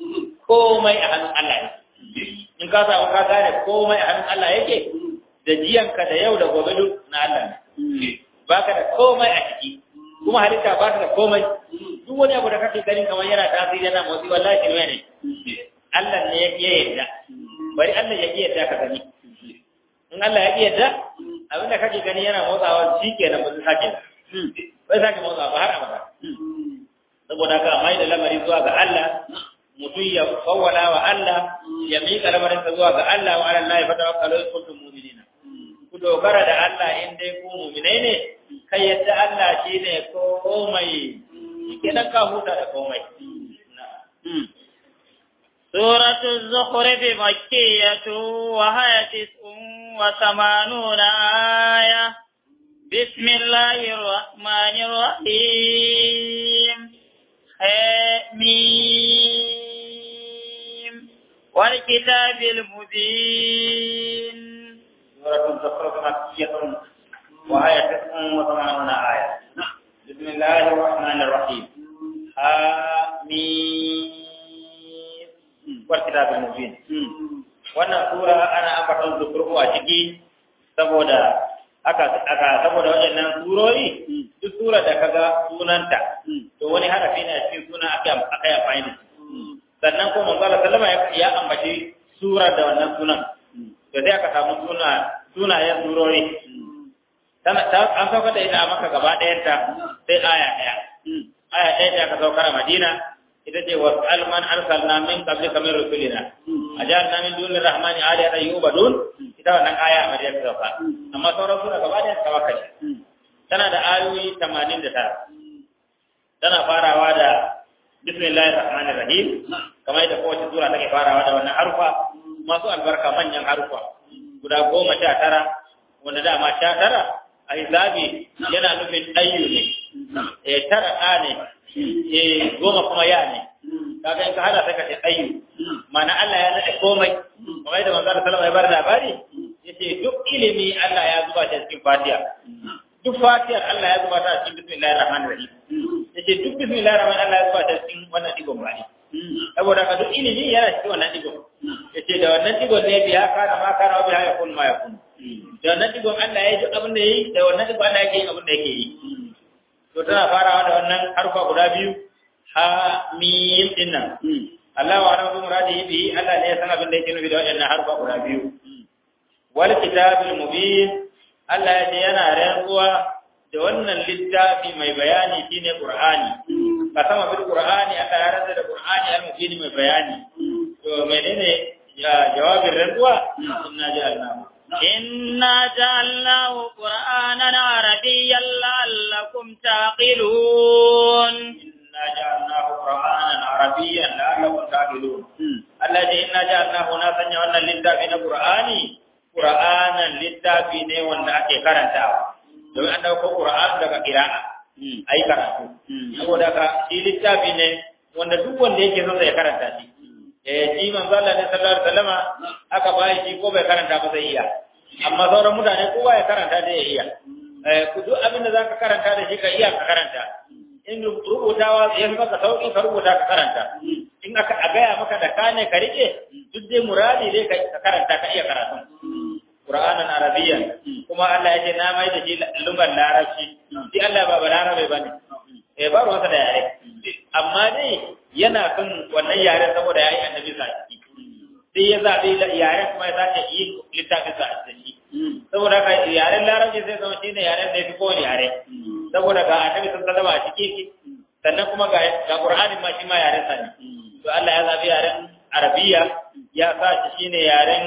komai a hannun Allah ne in ka samu ka gane komai a hannun Allah yake da jiyanka da yau da gobe duk na Allah ne baka da komai a ciki kuma halitta ba ta da komai duk wani abu da kake ganin kamar yana tasiri yana motsi wallahi kirme ne Allah ne ya iya yadda bari Allah ya iya yadda ka gani in Allah ya iya yadda abin da kake gani yana motsawa shi kenan ba zai sake bai sake motsawa ba har abada saboda ka mai da lamari zuwa ga Allah mutum ya kawwala wa Allah ya miƙa lamarinsa zuwa ga Allah wa Allah ya fata wakalo in kuntum mu'minina ku dogara da Allah in dai ku mu'minai ne kai yadda Allah shi ne komai kenan ka huta da komai سورة الزخرف مكية وهي تسع وثمانون آية بسم الله الرحمن الرحيم حميم والكتاب المبين سورة الزخرف مكية وهي تسع وثمانون آية بسم الله الرحمن الرحيم حميم والكتاب المبين wannan sura ana ambaton zukuru a ciki saboda aka aka saboda waɗannan surori duk sura da kaga sunanta to wani harafi ne a cikin suna aka aka yi amfani da sannan kuma manzo Allah sallama ya ambaci sura da wannan sunan to sai aka samu suna sunayen surori tana ta an sauka da ita a maka gaba ɗayan ta sai aya ɗaya aya ɗaya da aka saukar a Madina ita ce wa alman arsalna min qablika min rusulina ajalna min dunir rahmani aliyatan yubadun ita wannan aya a Madina ta sauka amma sauran sura gaba ɗaya ta waka tana da ayoyi 89 tana farawa da bismillahir rahmanir rahim kamar yadda kowace sura take farawa da wannan harufa masu albarka manyan harufa guda goma sha tara wanda dama sha tara a hisabi yana nufin ɗayyu ne eh tara ɗa ne eh goma kuma ya ne kaga in ka hada sai ka ce ɗayyu ma'ana Allah ya nade komai kamar yadda manzo sallallahu alaihi wasallam ya bar labari yace duk ilimi Allah ya zuba shi cikin Fatiha duk Fatihar Allah ya zuba ta cikin bismillahir rahmanir rahim yace duk bismillahir rahmanir Allah ya zuba ta cikin wannan digon bani saboda ka duk ilimi yana cikin wannan digon yace da wannan digon ne biya kana ma kana biya ya kun ma ya kun da wannan digon Allah ya yi abin da yayi da wannan digon Allah yake yin abin da yake yi to tana farawa da wannan harfa guda biyu ha mim dinnan Allah wa rabu muradi bi Allah ne ya san abin da yake nufi da wannan harfa guda biyu wal kitabil mubin Allah ya ce yana rantsuwa da wannan littafi mai bayani shine Qur'ani ka sama bil Qur'ani Allah ya rantsa da Qur'ani al-mubin mai bayani to menene ya jawabin rantsuwa inna ja'alnahu إنا جعلناه قرآنا عربيا لعلكم تعقلون إنا جعلناه قرآنا عربيا لعلكم تعقلون الذي إنا جعلناه ناسا وأن للتابين قرآني قرآنا للتابين وأن أكي كرنتاوا domin an dauko Qur'an daga qira'a ai karatu saboda ka shi littafi ne wanda duk wanda yake son ya karanta shi eh shi manzo Allah ne sallallahu alaihi wasallama aka bai shi ko bai karanta ba zai iya amma sauran mutane kowa ya karanta da ya iya ku duk abin da zaka karanta da shi ka iya ka karanta in rubutawa ya fi maka sauki ka rubuta ka karanta in aka a gaya maka da kane ka rike duk dai muradi dai ka karanta ka iya karatu Qur'anan Arabiyyan kuma Allah ya ce na mai da shi lugar larabci shi Allah ba balarabe bane eh ba ruwansa da yare amma dai yana kan wannan yaren saboda yayi annabi sa sai ya zaɓi yaren kuma ya zaɓe yi littafin sa a ciki saboda ka yaren larabci sai zama shine yaren da ya fi kowane yare saboda ga annabi sun sallama a ciki sannan kuma ga ga qur'anin ma shi ma yaren sa ne to Allah ya zaɓi yaren arabiya ya sa shi shine yaren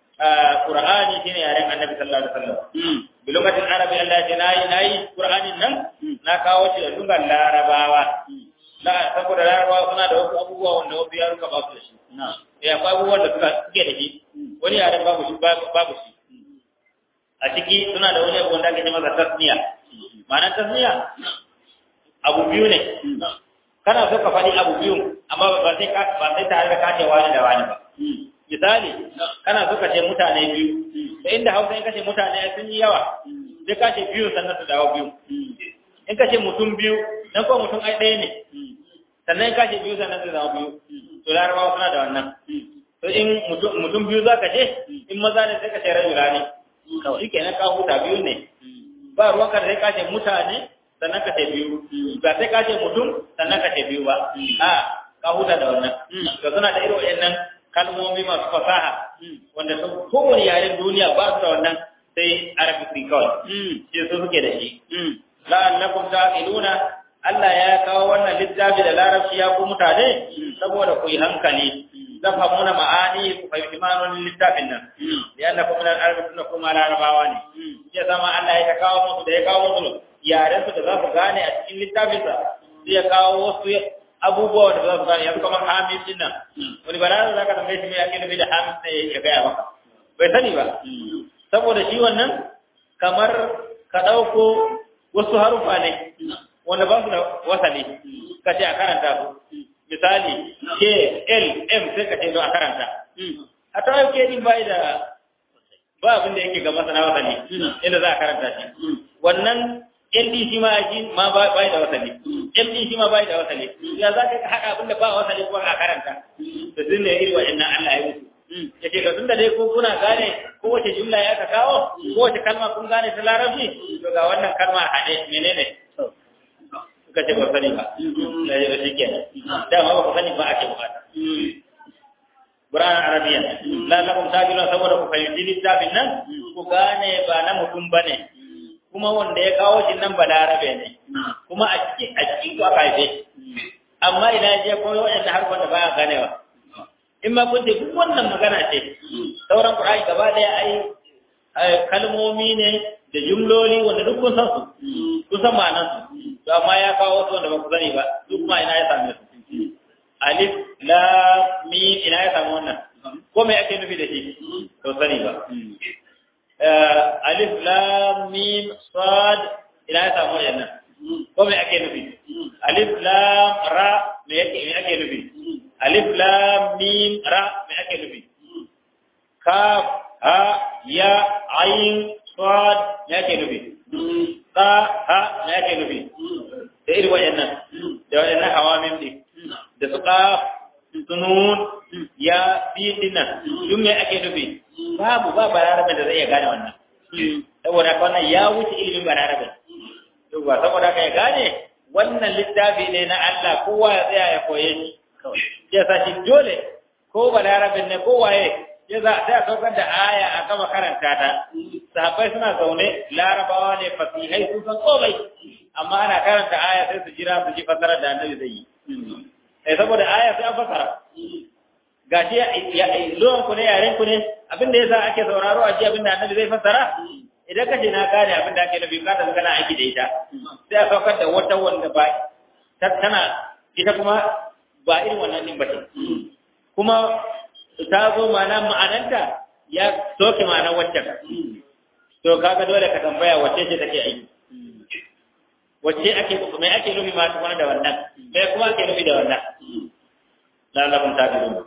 qur'ani shine yaren annabi sallallahu alaihi wasallam bilugatin arabi Allah ya ce nayi nayi qur'anin nan na kawo shi da lugar larabawa la saboda larabawa suna da wasu abubuwa wanda wasu yaruka ba su da shi ya akwai abubuwan da suka suke da shi wani yaren babu shi babu shi a ciki suna da wani abu wanda ake ce masa tasniya ma'anar tasniya abu biyu ne kana so ka faɗi abu biyu amma ba sai ba sai tare da kace wani da wani ba misali kana so ka ce mutane biyu da inda hausa in kace mutane sun yi yawa sai kace biyu sannan su dawo biyu in kace mutum biyu dan ko mutum ai ɗaya ne sannan in kace biyu sannan su dawo biyu to larabawa suna da wannan to in mutum biyu za ka ce in maza ne sai ka ce rajula ne shi kenan ka huta biyu ne ba ruwan ka sai ka ce mutane sannan ka ce biyu ba sai ka ce mutum sannan ka ce biyu ba a ka huta da wannan to suna da irin wayannan kalmomi masu fasaha wanda su kowane yaren duniya ba su da wannan sai arabic kawai shi su suke da shi la'allakum ta'qiluna Allah ya kawo wannan littafi da larabci ya ku mutane saboda ku yi hankali tafhamuna ma'ani ku fahimci ma'anonin littafin nan ya anna kuma nan arabi suna kuma larabawa ne ya zama Allah ya kawo musu da ya kawo musu yaren su da za su gane a cikin littafin sa sai ya kawo wasu abubuwa da za su gane yanzu kamar hamid din nan wani balarabe za ka tambaye shi me ake nufi da hamid ne ya gaya maka bai sani ba saboda shi wannan kamar ka ɗauko wasu harufa ne wanda ba su da wasali ka ce a karanta su misali k l m sai ka ce don a karanta a ta yau ke din bai da ba abin da yake ga masana wasali inda za a karanta shi wannan ld shi ma shi ma bai da wasali md shi ma bai da wasali ya za ka haɗa abin da ba wasali kuma a karanta da sun ne iri wa'annan Allah ya mutu ya ce tun da dai ko kuna gane kowace jumla ya aka kawo kowace kalma kun gane ta larabci to ga wannan kalma a haɗe menene suka ce ba sani ba da ya shi ke dama ba ku sani ba ake bukata Quran Arabiya lalakum tajilun saboda ku fahimci littafin nan ku gane ba na mutum bane kuma wanda ya kawo shi nan ba larabe ne kuma a cikin a cikin ku aka haife amma ina je koyo wanda har wanda baya ganewa in ma kun ce duk wannan magana ce sauran Qur'ani gaba daya ai kalmomi ne da jumloli wanda duk kun san su kun san ma'anar su to amma ya kawo wasu wanda ba ku sani ba duk ma ina ya same su alif lam mim ina ya samu wannan ko me ake nufi da shi to sani ba alif lam mim sad ina ya samu wannan ko me ake nufi alif lam ra me yake me ake nufi alif lam mim ra me ake nufi kaf ha ya ain sad me ake nufi ta ha me ake nufi da irin wayannan da wayannan hawamin din da su qaf sunun ya bi dinnan duk me ake nufi babu ba balarabe da zai iya gane wannan saboda wannan ya wuce ilimin balarabe to ba saboda ka ya gane wannan littafi ne na Allah kowa ya tsaya ya koye shi ya sa shi dole ko balarabin ne ko waye ya za ta saukar da aya a gama karanta ta sahabbai suna zaune larabawa ne fasihai sun san komai amma ana karanta aya sai su jira su ji fasarar da annabi zai yi eh saboda aya sai an fasara gashi ya zuwan ku ne yaren ku ne abin da yasa ake sauraro a ji abin da annabi zai fasara idan kace na gane abin da ake nufi ka da kana aiki da ita sai a saukar da wata wanda ba tana ita kuma ba irin wannan din ba kuma ta zo ma'ana ma'ananta ya soke ma'anar waccan to kaga dole ka tambaya wacce ce take aiki wacce ake mai ake nufi ma tukuna da wannan mai kuma ake nufi da wannan lalabun ta biyu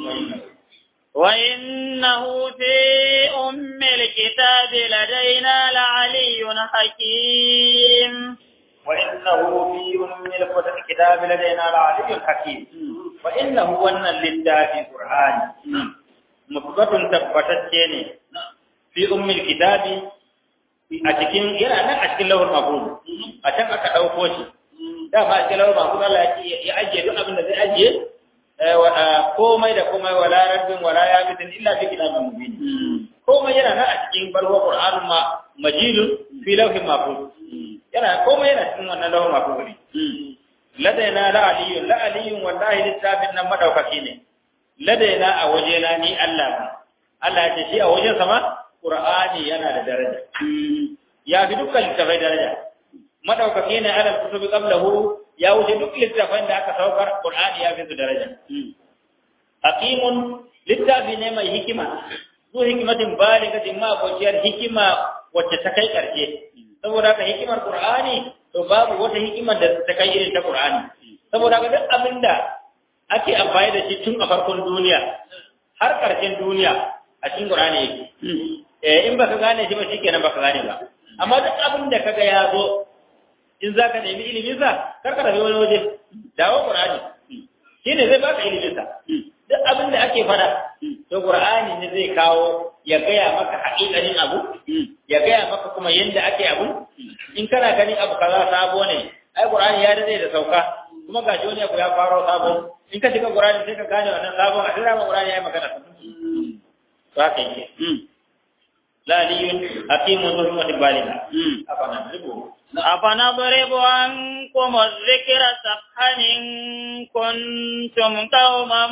وإنه في أم الكتاب لدينا لعلي حكيم وإنه في أم الكتاب لدينا لعلي حكيم وإنه ون لله في القرآن مثبت تبتتين في أم الكتاب a cikin yana nan a cikin lawar mafuz a can aka ɗauko shi da ba a cikin lawar mafuz Allah ya ajiye duk abin da zai ajiye komai da komai wala rabbin wala yabitin illa fi kitabin mubin komai yana nan a cikin barwa qur'anun ma majidun fi lawhin mahfuz yana komai yana cikin wannan lawhin mahfuz ne ladaina la aliyun la aliyun wallahi littafin nan madaukaki ne ladaina a wajena ni Allah ba Allah ya ce shi a wajen sama qur'ani yana da daraja ya fi dukkan littafai daraja madaukaki ne ala kutubi qablahu ya wuce duk littafin da aka saukar qur'ani ya fi su daraja hakimun littafi ne mai hikima zu hikimatin baligatin ma abokiyar hikima wacce ta kai karshe saboda haka hikimar qur'ani to babu wata hikimar da ta kai irin ta qur'ani saboda haka duk abinda ake amfani da shi tun a farkon duniya har karshen duniya a cikin qur'ani yake eh in baka gane shi ba shikenan baka gane ba amma duk abin da kaga ya zo in zaka nemi ilimin sa kar ka tafi wani waje dawo qur'ani shine zai baka ilimin sa duk abin da ake fada to qur'ani ne zai kawo ya gaya maka haƙiƙanin abu ya gaya maka kuma yanda ake abu in kana ganin abu kaza sabo ne ai qur'ani ya dade da sauka kuma gashi wani abu ya faro sabo in ka shiga qur'ani sai ka gane wannan sabon a dira ma qur'ani ya yi magana to haka yake لا علي حكيم ذو حكمة بالغة أفنضرب أفنضرب عنكم الذكر صفحا إن كنتم قوما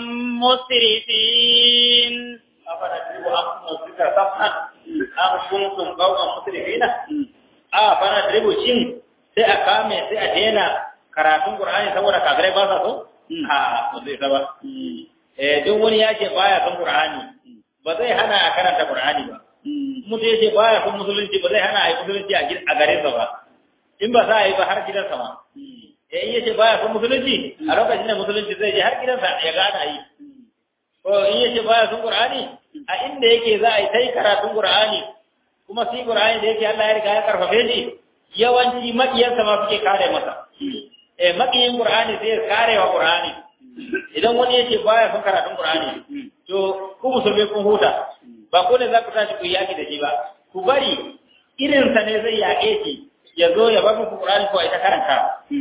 مسرفين أفنضرب عنكم الذكر صفحا أم كنتم قوما مسرفين أفنضرب شين sai a kame sai a daina karatun Qur'ani saboda kafirai ba sa so? A ba zai ba. Eh duk wani ya ce baya son Qur'ani ba zai hana a karanta Qur'ani ba. mutu ya ce ba ya kun musulunci ba zai hana a yi musulunci a garinsa ba in ba za a yi ba har gidansa ma ya in ya ce ba ya kun musulunci a lokacin da musulunci zai je har gidansa ya gana yi ko in ya ce ba ya kun qur'ani a inda yake za a yi tai karatun qur'ani kuma shi qur'ani da yake Allah ya riga ya karfafe shi yawanci makiyansa ma suke kare masa eh makiyin qur'ani zai kare wa qur'ani idan wani yace baya son karatun Qur'ani to ku musulmi kun huta ba ko ne za ku tashi ku yaki da shi ba ku bari irin sa ne zai yaƙe shi ya zo ya bar muku Qur'ani ko ita karanta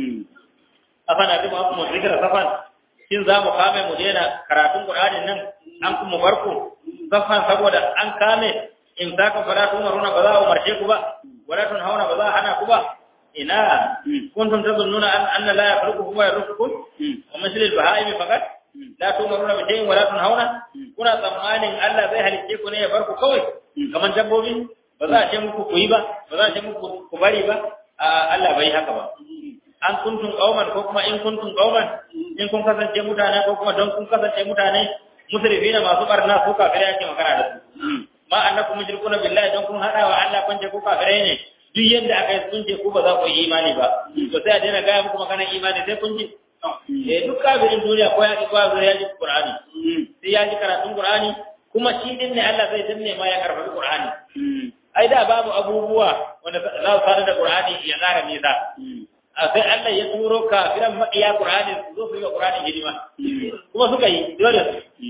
afana duk abu mu zikira safan shin za mu kame mu daina karatun Qur'ani nan an kuma barku safan saboda an kame in za ka fara tumaruna ba za a umarce ku ba wala tun hauna ba za a hana ku ba ina kuntum tazunnuna an anna la yakhluqukum wa yarzuqukum wa misl al-baha'im faqat la tumaruna bi shay'in wa la tunhauna kuna tsammanin Allah zai halicce ku ne ya bar ku kawai kaman dabbobi ba za a ce muku ku yi ba ba za a ce muku ku bari ba Allah bai haka ba an kuntum qauman ko kuma in kuntum qauman in kun kasance mutane ko kuma don kun kasance mutane musrifina masu barna su kafirai ake magana da su ma annakum mushrikuna billahi don kun hada wa Allah kun je ku kafirai ne duk yadda aka yi sun ce ku ba za ku yi imani ba to sai a daina gaya muku maganar imani sai kun ji eh duk kafirin duniya ko ya ki ba zai ya ji Qur'ani sai ya ji karatun Qur'ani kuma shi din ne Allah zai danne ma ya karfafi Qur'ani ai da babu abubuwa wanda za su fara da Qur'ani ya tsara nisa a sai Allah ya turo kafiran maƙiya Qur'ani su zo su yi wa Qur'ani hidima kuma suka yi dole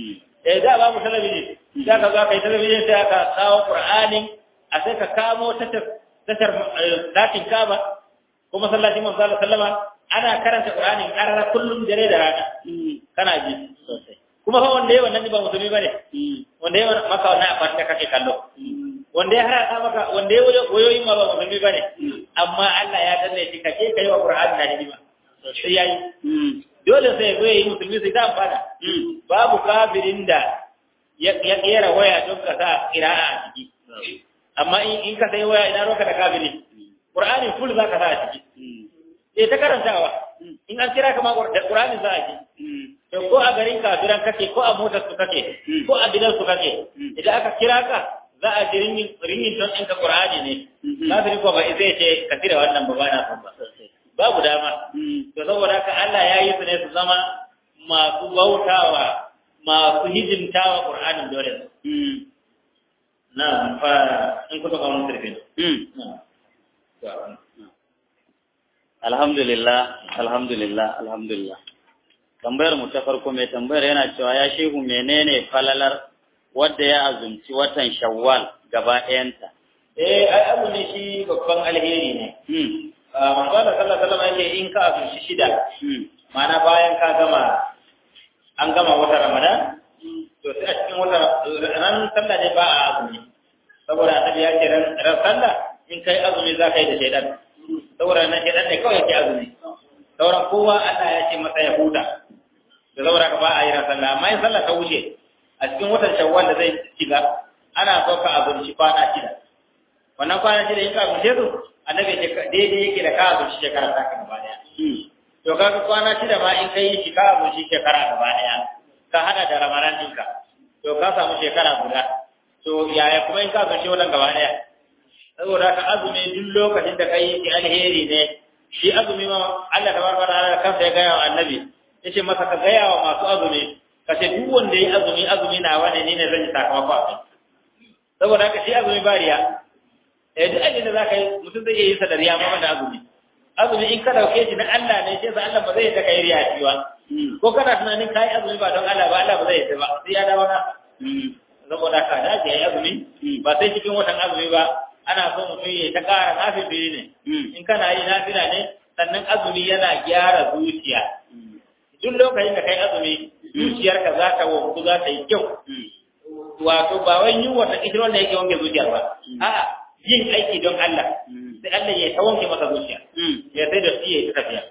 eh da babu talabijin da ka zo ka yi talabijin sai aka kawo Qur'ani a sai ka kamo tashar tashar dakin Kaaba ko masallacin Manzo Allah sallama ana karanta Qur'ani karara kullum dare da rana kana ji sosai kuma fa wanda yayi wannan ba musulmi bane wanda yayi maka wannan a farka kake kallo wanda ya haraka maka wanda ya wayoyin ma ba musulmi bane amma Allah ya danne shi kace kai wa Qur'ani da hidima sai yayi dole sai ya yi musulmi sai da amfana babu kafirin da ya kera waya don ka sa qira'a a ciki amma in ka sai waya ina roka da kafiri Qur'ani full zaka sa a ciki eh ta karantawa in an kira ka ma Qur'ani za a ji to ko a garin kafiran kake ko a motar su kake ko a gidan su kake idan aka kira ka za a ji ringin ringin don ɗinka Qur'ani ne kafiri ko ba zai ce ka tira wannan ba bana son ba babu dama to saboda haka Allah ya yi su ne su zama masu bautawa masu hijimtawa Qur'anin dole na fa in kuma ka wani sirfin alhamdulillah alhamdulillah alhamdulillah tambayar mu ta farko mai tambayar yana cewa ya shehu menene falalar wadda ya azumci watan shawwal gaba ɗayanta eh ai abu ne shi babban alheri ne manzo Allah sallallahu alaihi wasallam yake in ka azumci shida ma'ana bayan ka gama an gama wata Ramadan to sai a cikin wata ran sallah ne ba a azumi saboda annabi ya ce ran ran sallah in kai azumi za ka yi da shaidan saboda nan shaidan ne kawai yake azumi sauran kowa Allah ya ce masa ya huta da saboda ka ba a yi ran sallah amma in sallah ta wuce a cikin watan shawwal da zai shiga ana so ka azumci kwana shida wannan kwana shida in ka azumce su annabi ce daidai yake da ka azumci shekara ta ka gaba daya to kaga kwana shida ma in kai shi ka azumci shekara gaba daya ka hada da ramadan ɗinka to ka samu shekara guda to yaya kuma in ka azumci wannan gaba daya saboda ka azumi duk lokacin da kai shi alheri ne shi azumi ma Allah tabaraka ta'ala kansa ya gaya wa annabi yace masa ka gaya wa masu azumi ka ce duk wanda ya azumi azumi na wani ne ne zan yi sakamako a kai saboda haka shi azumi ba riya eh duk abin da zaka yi mutum zai iya yin sa da riya ma da azumi azumi in ka dauke shi na Allah ne sai sa Allah ba zai yadda kai riya shi ba ko kana tunanin kai azumi ba don Allah ba Allah ba zai yadda ba sai ya dawo na saboda haka da ke yi azumi ba sai cikin watan azumi ba ana so mutum ya ta ƙara nafili ne in kana yi nafila ne sannan azumi yana gyara zuciya duk lokacin da kai azumi zuciyarka za ta wanku za ta yi kyau wato ba wai yin wata kishiro da yake wanke zuciyar ba a'a yin aiki don Allah sai Allah ya ta wanke maka zuciya ya sai da shi ya ta tafiya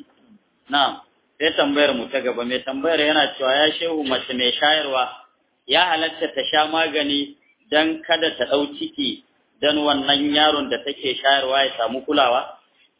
na'am sai tambayar mu ta gaba mai tambayar yana cewa ya shehu mace mai shayarwa ya halatta ta sha magani dan kada ta dau ciki dan wannan yaron da take shayarwa ya samu kulawa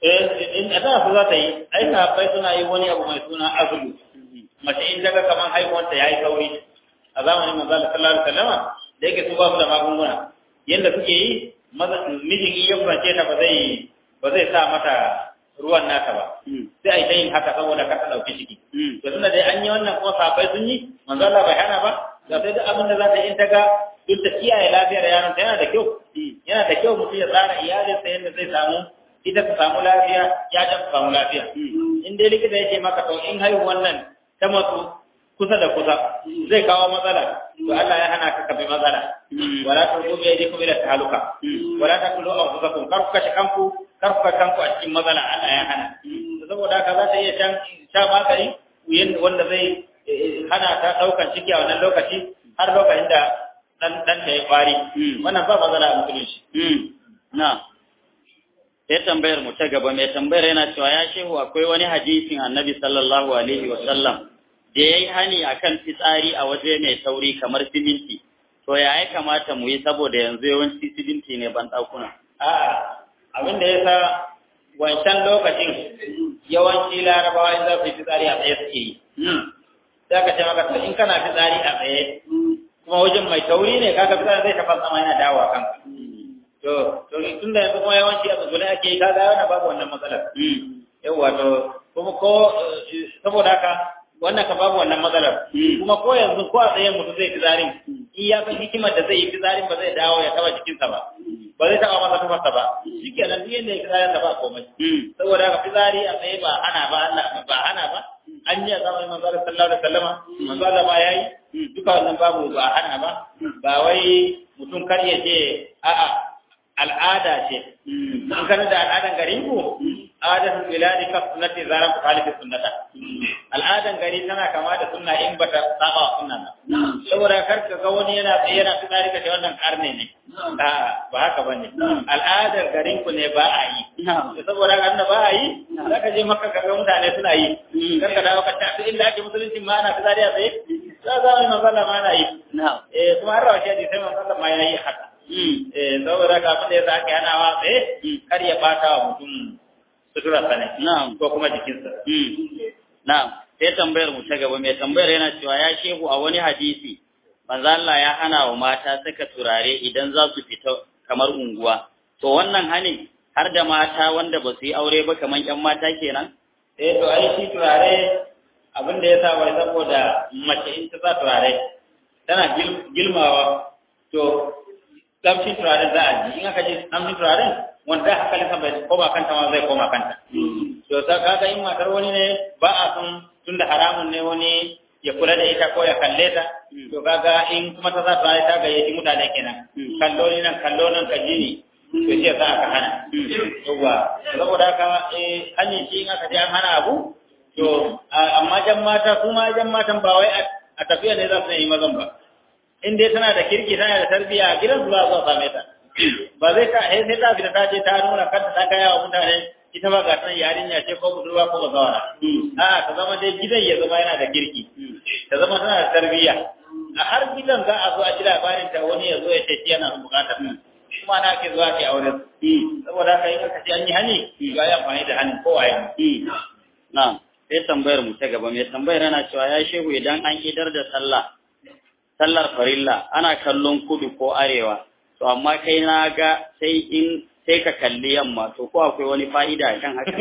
eh in da su za ta yi ai sahabbai suna yi wani abu mai suna azulu mace in daga kaman haihuwar ta yayi kauri a zamanin manzo Allah sallallahu alaihi wasallam da yake su ba su da magunguna yanda suke yi mijin in ya kurace ta ba zai ba zai sa mata ruwan naka ba sai a yi ta yin haka saboda kar ta dauki ciki to tunda dai an yi wannan kuma sahabbai sun yi manzo Allah bai hana ba da sai duk abin da za ta yi in ta ga duk da kiyaye lafiyar yaron ta yana da kyau yana da kyau mutum ya tsara iyalinsa yadda zai samu ita ta samu lafiya ya ta samu lafiya in dai likita yake maka to in haihu wannan ta matsu kusa da kusa zai kawo matsala to Allah ya hana ka ka bi matsala wala tulqu bi aydikum ila tahaluka wala taqulu anfusakum kar ku kashe kanku kar ku kashe kanku a cikin matsala Allah ya hana saboda haka za ta iya shan sha magani wanda zai hana ta daukan ciki a wannan lokaci har lokacin da dan dan ta ya fari wannan ba matsala a musulunci na sai tambayar mu ta gaba mai tambayar yana cewa ya shehu akwai wani hadisin annabi sallallahu alaihi wa sallam da yayi hani akan fitsari a waje mai tauri kamar siminti to ya ya kamata mu yi saboda yanzu yawanci siminti ne ban dakuna a'a abin da yasa wancan lokacin yawanci larabawa in za su yi fitsari a tsaye suke yi za ka ce maka to in kana fitsari a tsaye kuma wajen mai tauri ne kaga fitsari zai taɓa sama yana dawo a kanka to to tun da yanzu kuma yawanci a tsugune ake yi kaga yana babu wannan matsalar yawwa to kuma ko saboda haka wannan ka babu wannan matsalar kuma ko yanzu ko a tsaye mutum zai fizarin in ya san hikimar da zai yi fizarin ba zai dawo ya taba jikinsa ba ba zai taba masa tufarsa ba shikenan duk yanda ya fizarin sa ba komai saboda haka fizari a tsaye ba hana ba Allah ba hana ba an yi a zamanin manzo Allah sallallahu alaihi wasallama manzo Allah ma yayi duka wannan babu ba hana ba ba wai mutum kar ya ce a'a al'ada ce in kana da al'adan garin ku adatul biladi ka sunnati zaran ku khalifi sunnata al'adan gari tana kama da sunna in bata saba wa sunna ba saboda kar ka ga wani yana tsaye yana tsari ka ce wannan karne ne a ba haka bane al'adar garin ku ne ba a yi saboda kan ba a yi zaka je maka ka ga mutane suna yi kar ka dawo ka ta inda ake musulunci ma ana tsari a tsaye za za mu manzala ma ana yi eh kuma har rawa shi sai manzala ma yana yi haka eh saboda ka abin da yasa ake hanawa tsaye kar ya bata wa mutum suturarsa ne Na'am. ko kuma jikinsa. Na'am. Sai tambayar mu ta gaba mai tambayar yana cewa ya shehu a wani hadisi manzo Allah ya hana wa mata saka turare idan za su fita kamar unguwa. To wannan hanin har da mata wanda ba su yi aure ba kamar ƴan mata kenan? Eh to ai shi turare abin da ya sa wai saboda mace in ta sa turare tana gilmawa to kamshin turaren za a ji in aka ji kamshin turaren wanda hankalin sa bai koma kanta ma zai koma kanta. To ta kaga in matar wani ne ba a son tunda haramun ne wani ya kula da ita ko ya kalle ta to kaga in kuma ta sa turare ta gayyaci mutane kenan kallo ni nan kallo nan ka ji ni to shi yasa aka hana. Yawwa saboda haka eh hanyar shi in aka je an hana abu to amma jan mata su ma jan matan ba wai a tafiya ne za su yi mazan ba. In dai tana da kirki tana da tarbiyya a gidan su za su same ta. ba zai ta sai sai ta fita ta je ta nuna kanta ta kai wa mutane ita ba ga san yarinya ce ko budurwa ko bazawara a ta zama dai gidan ya zama yana da kirki ta zama tana da tarbiyya a har gidan za a zo a ji labarin ta wani ya zo ya ce yana bukatar kuma na ke zuwa ke aure saboda haka in aka ce an yi hani ga ya amfani da hanin kowa ya na'am sai tambayar mu ta gaba mai tambayar yana cewa ya shehu idan an idar da sallah sallar farilla ana kallon kudu ko arewa to amma kai na ga sai in sai ka kalli yamma to ko akwai wani fa'ida kan haka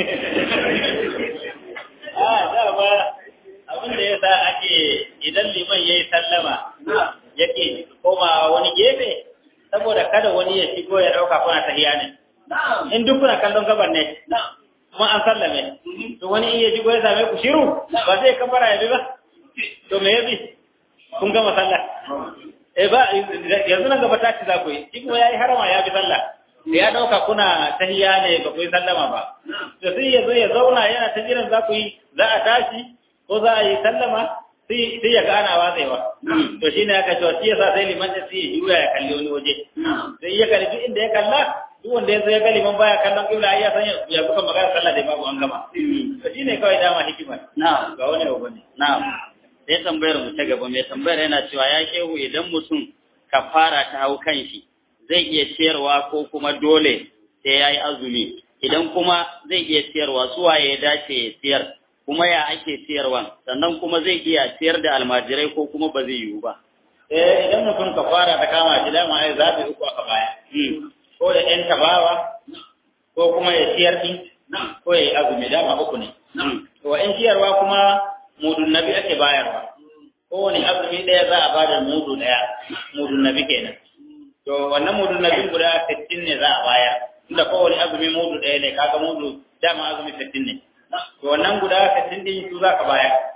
a dama abin da yasa ake idan liman yayi sallama yake koma wani gefe saboda kada wani ya shigo ya dauka kuna tahiya ne in duk kuna kallon gaban ne kuma an sallame to wani in ya shigo ya same ku shiru ba zai kabara ya bi ba to me yabi kun gama sallah eh ba yanzu nan gaba tashi za ku yi shi kuma yayi harama ya bi sallah da ya dauka kuna tahiya ne ba ku yi sallama ba to sai ya zo ya zauna yana ta jiran za ku yi za a tashi ko za a yi sallama sai sai ya ga ana watsewa to shine aka ce shi yasa sai liman sai ya juya ya kalli wani waje sai ya kalli duk inda ya kalla duk wanda ya zo ya ga liman baya kallon kibla ai ya san ya buka magana sallah da babu an gama to shine kawai dama hikimar na'am ga wani abu ne na'am sai tambayar mu ta gaba mai tambayar yana cewa ya shehu idan mutum kafara ta hau kan shi zai iya ciyarwa ko kuma dole sai ya yi azumi idan kuma zai iya ciyarwa suwa ya dace ya ciyar kuma ya ake ciyarwan sannan kuma zai iya ciyar da almajirai ko kuma ba zai yiwu ba eh idan mutum kafara ta kama shi dama ai zabi uku aka baya ko da ɗan tabawa ko kuma ya ciyar din ko ya yi azumi dama uku ne to in ciyarwa kuma mudun nabi ake bayarwa kowane azumi ɗaya za a bada mudu ɗaya mudun nabi kenan to wannan mudun nabi guda 60 ne za a bayar inda kowane azumi mudu ɗaya ne kaga mudu dama azumi 60 ne to wannan guda 60 din su za ka bayar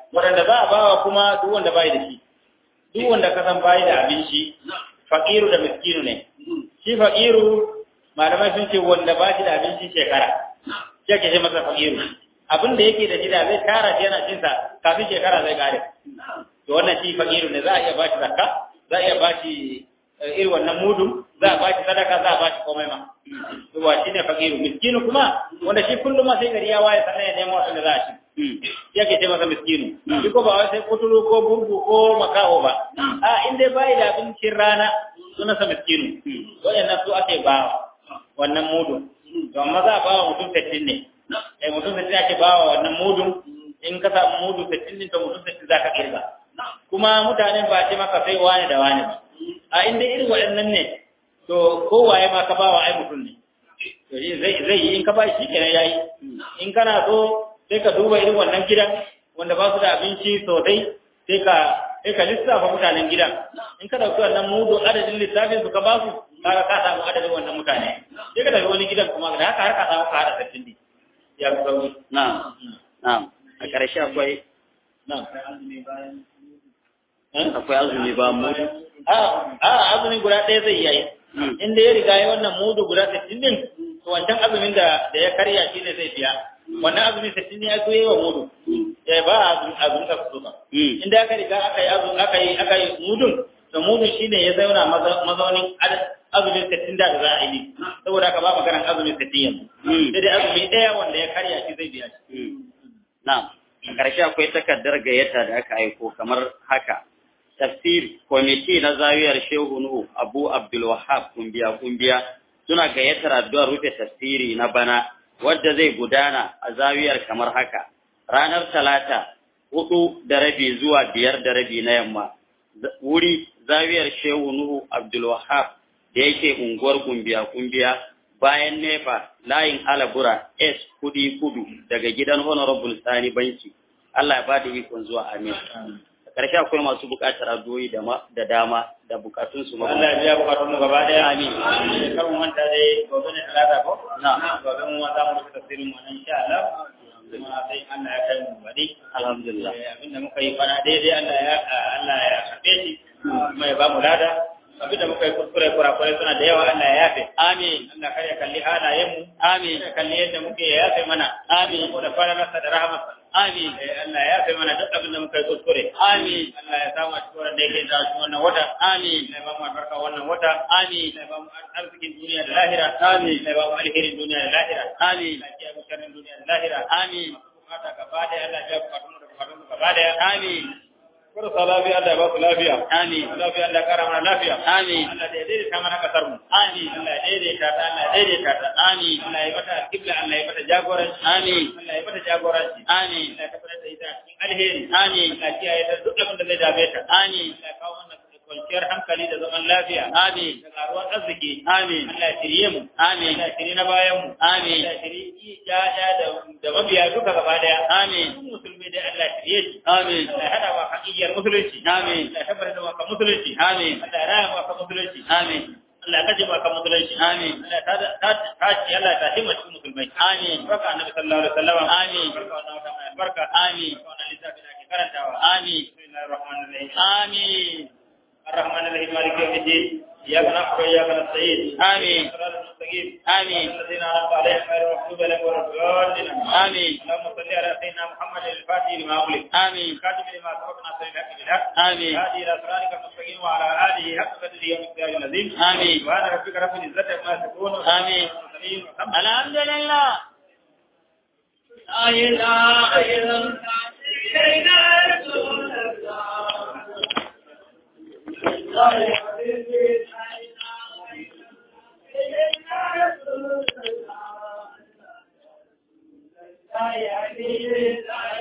waɗanda za a bawa kuma duk wanda bai da shi duk wanda ka san bai da abinci faqiru da miskinu ne shi faqiru malamai sun ce wanda ba shi da abinci shekara shi ake ce masa faqiru abin da yake da shi da zai tara shi yana cin sa kafin shekara zai kare to wannan shi faqiru ne za a iya ba shi zakka za a iya ba shi irin wannan mudu za a ba shi sadaka za a ba shi komai ma to ba shi ne faqiru miskinu kuma wanda shi kullum ma sai gari ya waye sannan ya nemo abin da za a ci shi ake ce masa miskinu shi ko ba wai sai kuturu ko burgu ko makaho ba a in dai bai da abincin rana sunansa miskinu waɗannan su ake ba wannan mudu to amma za a ba wa mutum sittin ne eh mutum sittin ake ba wa wannan mudu in ka samu mudu sittin din to mutum sittin za ka kirga kuma mutanen ba ce maka sai wani da wani ba a inda irin waɗannan ne to kowaye ma ka ba wa ai mutum ne to zai zai yi in ka ba shi kenan yayi in kana so sai ka duba irin wannan gidan wanda ba su da abinci sosai sai ka sai ka lissafa mutanen gidan in ka dauki wannan mudu adadin lissafin su ka ba su kaga ka samu adadin wannan mutane sai ka tafi wani gidan kuma da haka har ka samu ka hada sattin ne ya fi sauki na'am na'am a ƙarshe akwai na'am akwai azumi ba mu a a azumin guda ɗaya zai yi in da ya riga ya wannan mudu guda sittin din to wancan azumin da da ya karya shi ne zai biya wannan azumin sittin ne ya so yi wa mudu ya ba azumin azumin ka su ba in da aka riga aka yi azumin aka yi aka yi mudun to mudun shine ya zauna mazaunin azumin sittin da za a yi saboda haka ba maganar azumin sittin yanzu sai dai azumi ɗaya wanda ya karya shi zai biya shi na'am a ƙarshe akwai takardar gayyata da aka aiko kamar haka tafsir kwamiti na zawiyar shehu nuhu abu abdul wahab kumbiya kumbiya suna gayyatar addu'ar rufe tafsiri na bana wadda zai gudana a zawiyar kamar haka ranar talata hudu da rabi zuwa biyar da rabi na yamma wuri zawiyar shehu nuhu abdul wahab da yake unguwar kumbiya kumbiya bayan nefa layin alabura s kudi kudu daga gidan honorable sani banki Allah ya ba da ikon zuwa amin karshe akwai masu bukatar addu'o'i da da dama da bukatun su Allah ya biya bukatun mu gaba daya amin kar mu manta dai gobe ne talata ko na gobe mu za mu rubuta tafsirin mu insha Allah kuma sai Allah ya kai mu bari alhamdulillah abinda muka yi fana daidai Allah ya Allah ya karbe shi kuma ya ba mu lada abinda muka yi kuskure kurakurai suna da yawa Allah ya yafe amin Allah kar ya kalli halayen mu amin ya kalli yadda muke ya yafe mana amin ko da faralarsa da rahamarsa amin Allah ya yafe mana duk abin da muka yi kuskure amin Allah ya samu a cikin wannan da yake da cikin wannan wata amin Allah ya ba mu albarka wannan wata amin Allah ya ba mu arzikin duniya da lahira Amin. Allah ya ba mu alherin duniya da lahira amin Allah ya mu sharrin duniya da lahira amin bukata gaba da Allah ya bukatun da bukatun gaba da amin kursa lafiya Allah ya ba ku lafiya amin lafiya Allah ya kara mana lafiya amin Allah ya daidaita mana kasar mu amin Allah ya daidaita ta Allah ya daidaita ta amin Allah ya mata kibla Allah ya mata jagoranci amin Allah ya mata jagoranci amin Allah ya tabbatar da ita cikin alheri amin Allah ya kiyaye ta duk abin da zai dame ta amin Allah ya kawo mana kwanciyar hankali da zaman lafiya amin da karuwar arziki amin Allah ya shirye mu amin Allah ya shirye na bayan mu amin Allah ya shirye yaya da da mabiya duka gaba daya amin duk musulmi dai Allah ya shirye shi amin Allah ya hada wa hakikiyar musulunci amin Allah ya tabbatar da maka musulunci amin Allah ya raya maka musulunci amin Allah ya kaje maka musulunci amin Allah ta ta ta Allah ta himma cikin musulmai amin barka annabi sallallahu alaihi wasallam Amin. barka wannan wata mai barka amin barka wannan littafi da ake karantawa amin bismillahir rahmanir rahim amin الرحمن الرحيم مالك يوم الدين اياك نعبد واياك نستعين آمين. الصراط المستقيم آمين. الذين انعمت عليهم غير المغضوب عليهم ولا الضالين آمين. اللهم صل على سيدنا محمد الفاتح لما أغلق آمين الكاتب لما سبق ناصر الحق بالحق آمين هذه الى صراطك المستقيم وعلى اله حق قدره ومقداره العظيم آمين. سبحان ربك رب العزه عما يصفون آمين. والحمد الحمد لله لا إله إلا الله سيدنا رسول الله لا إله إلا الله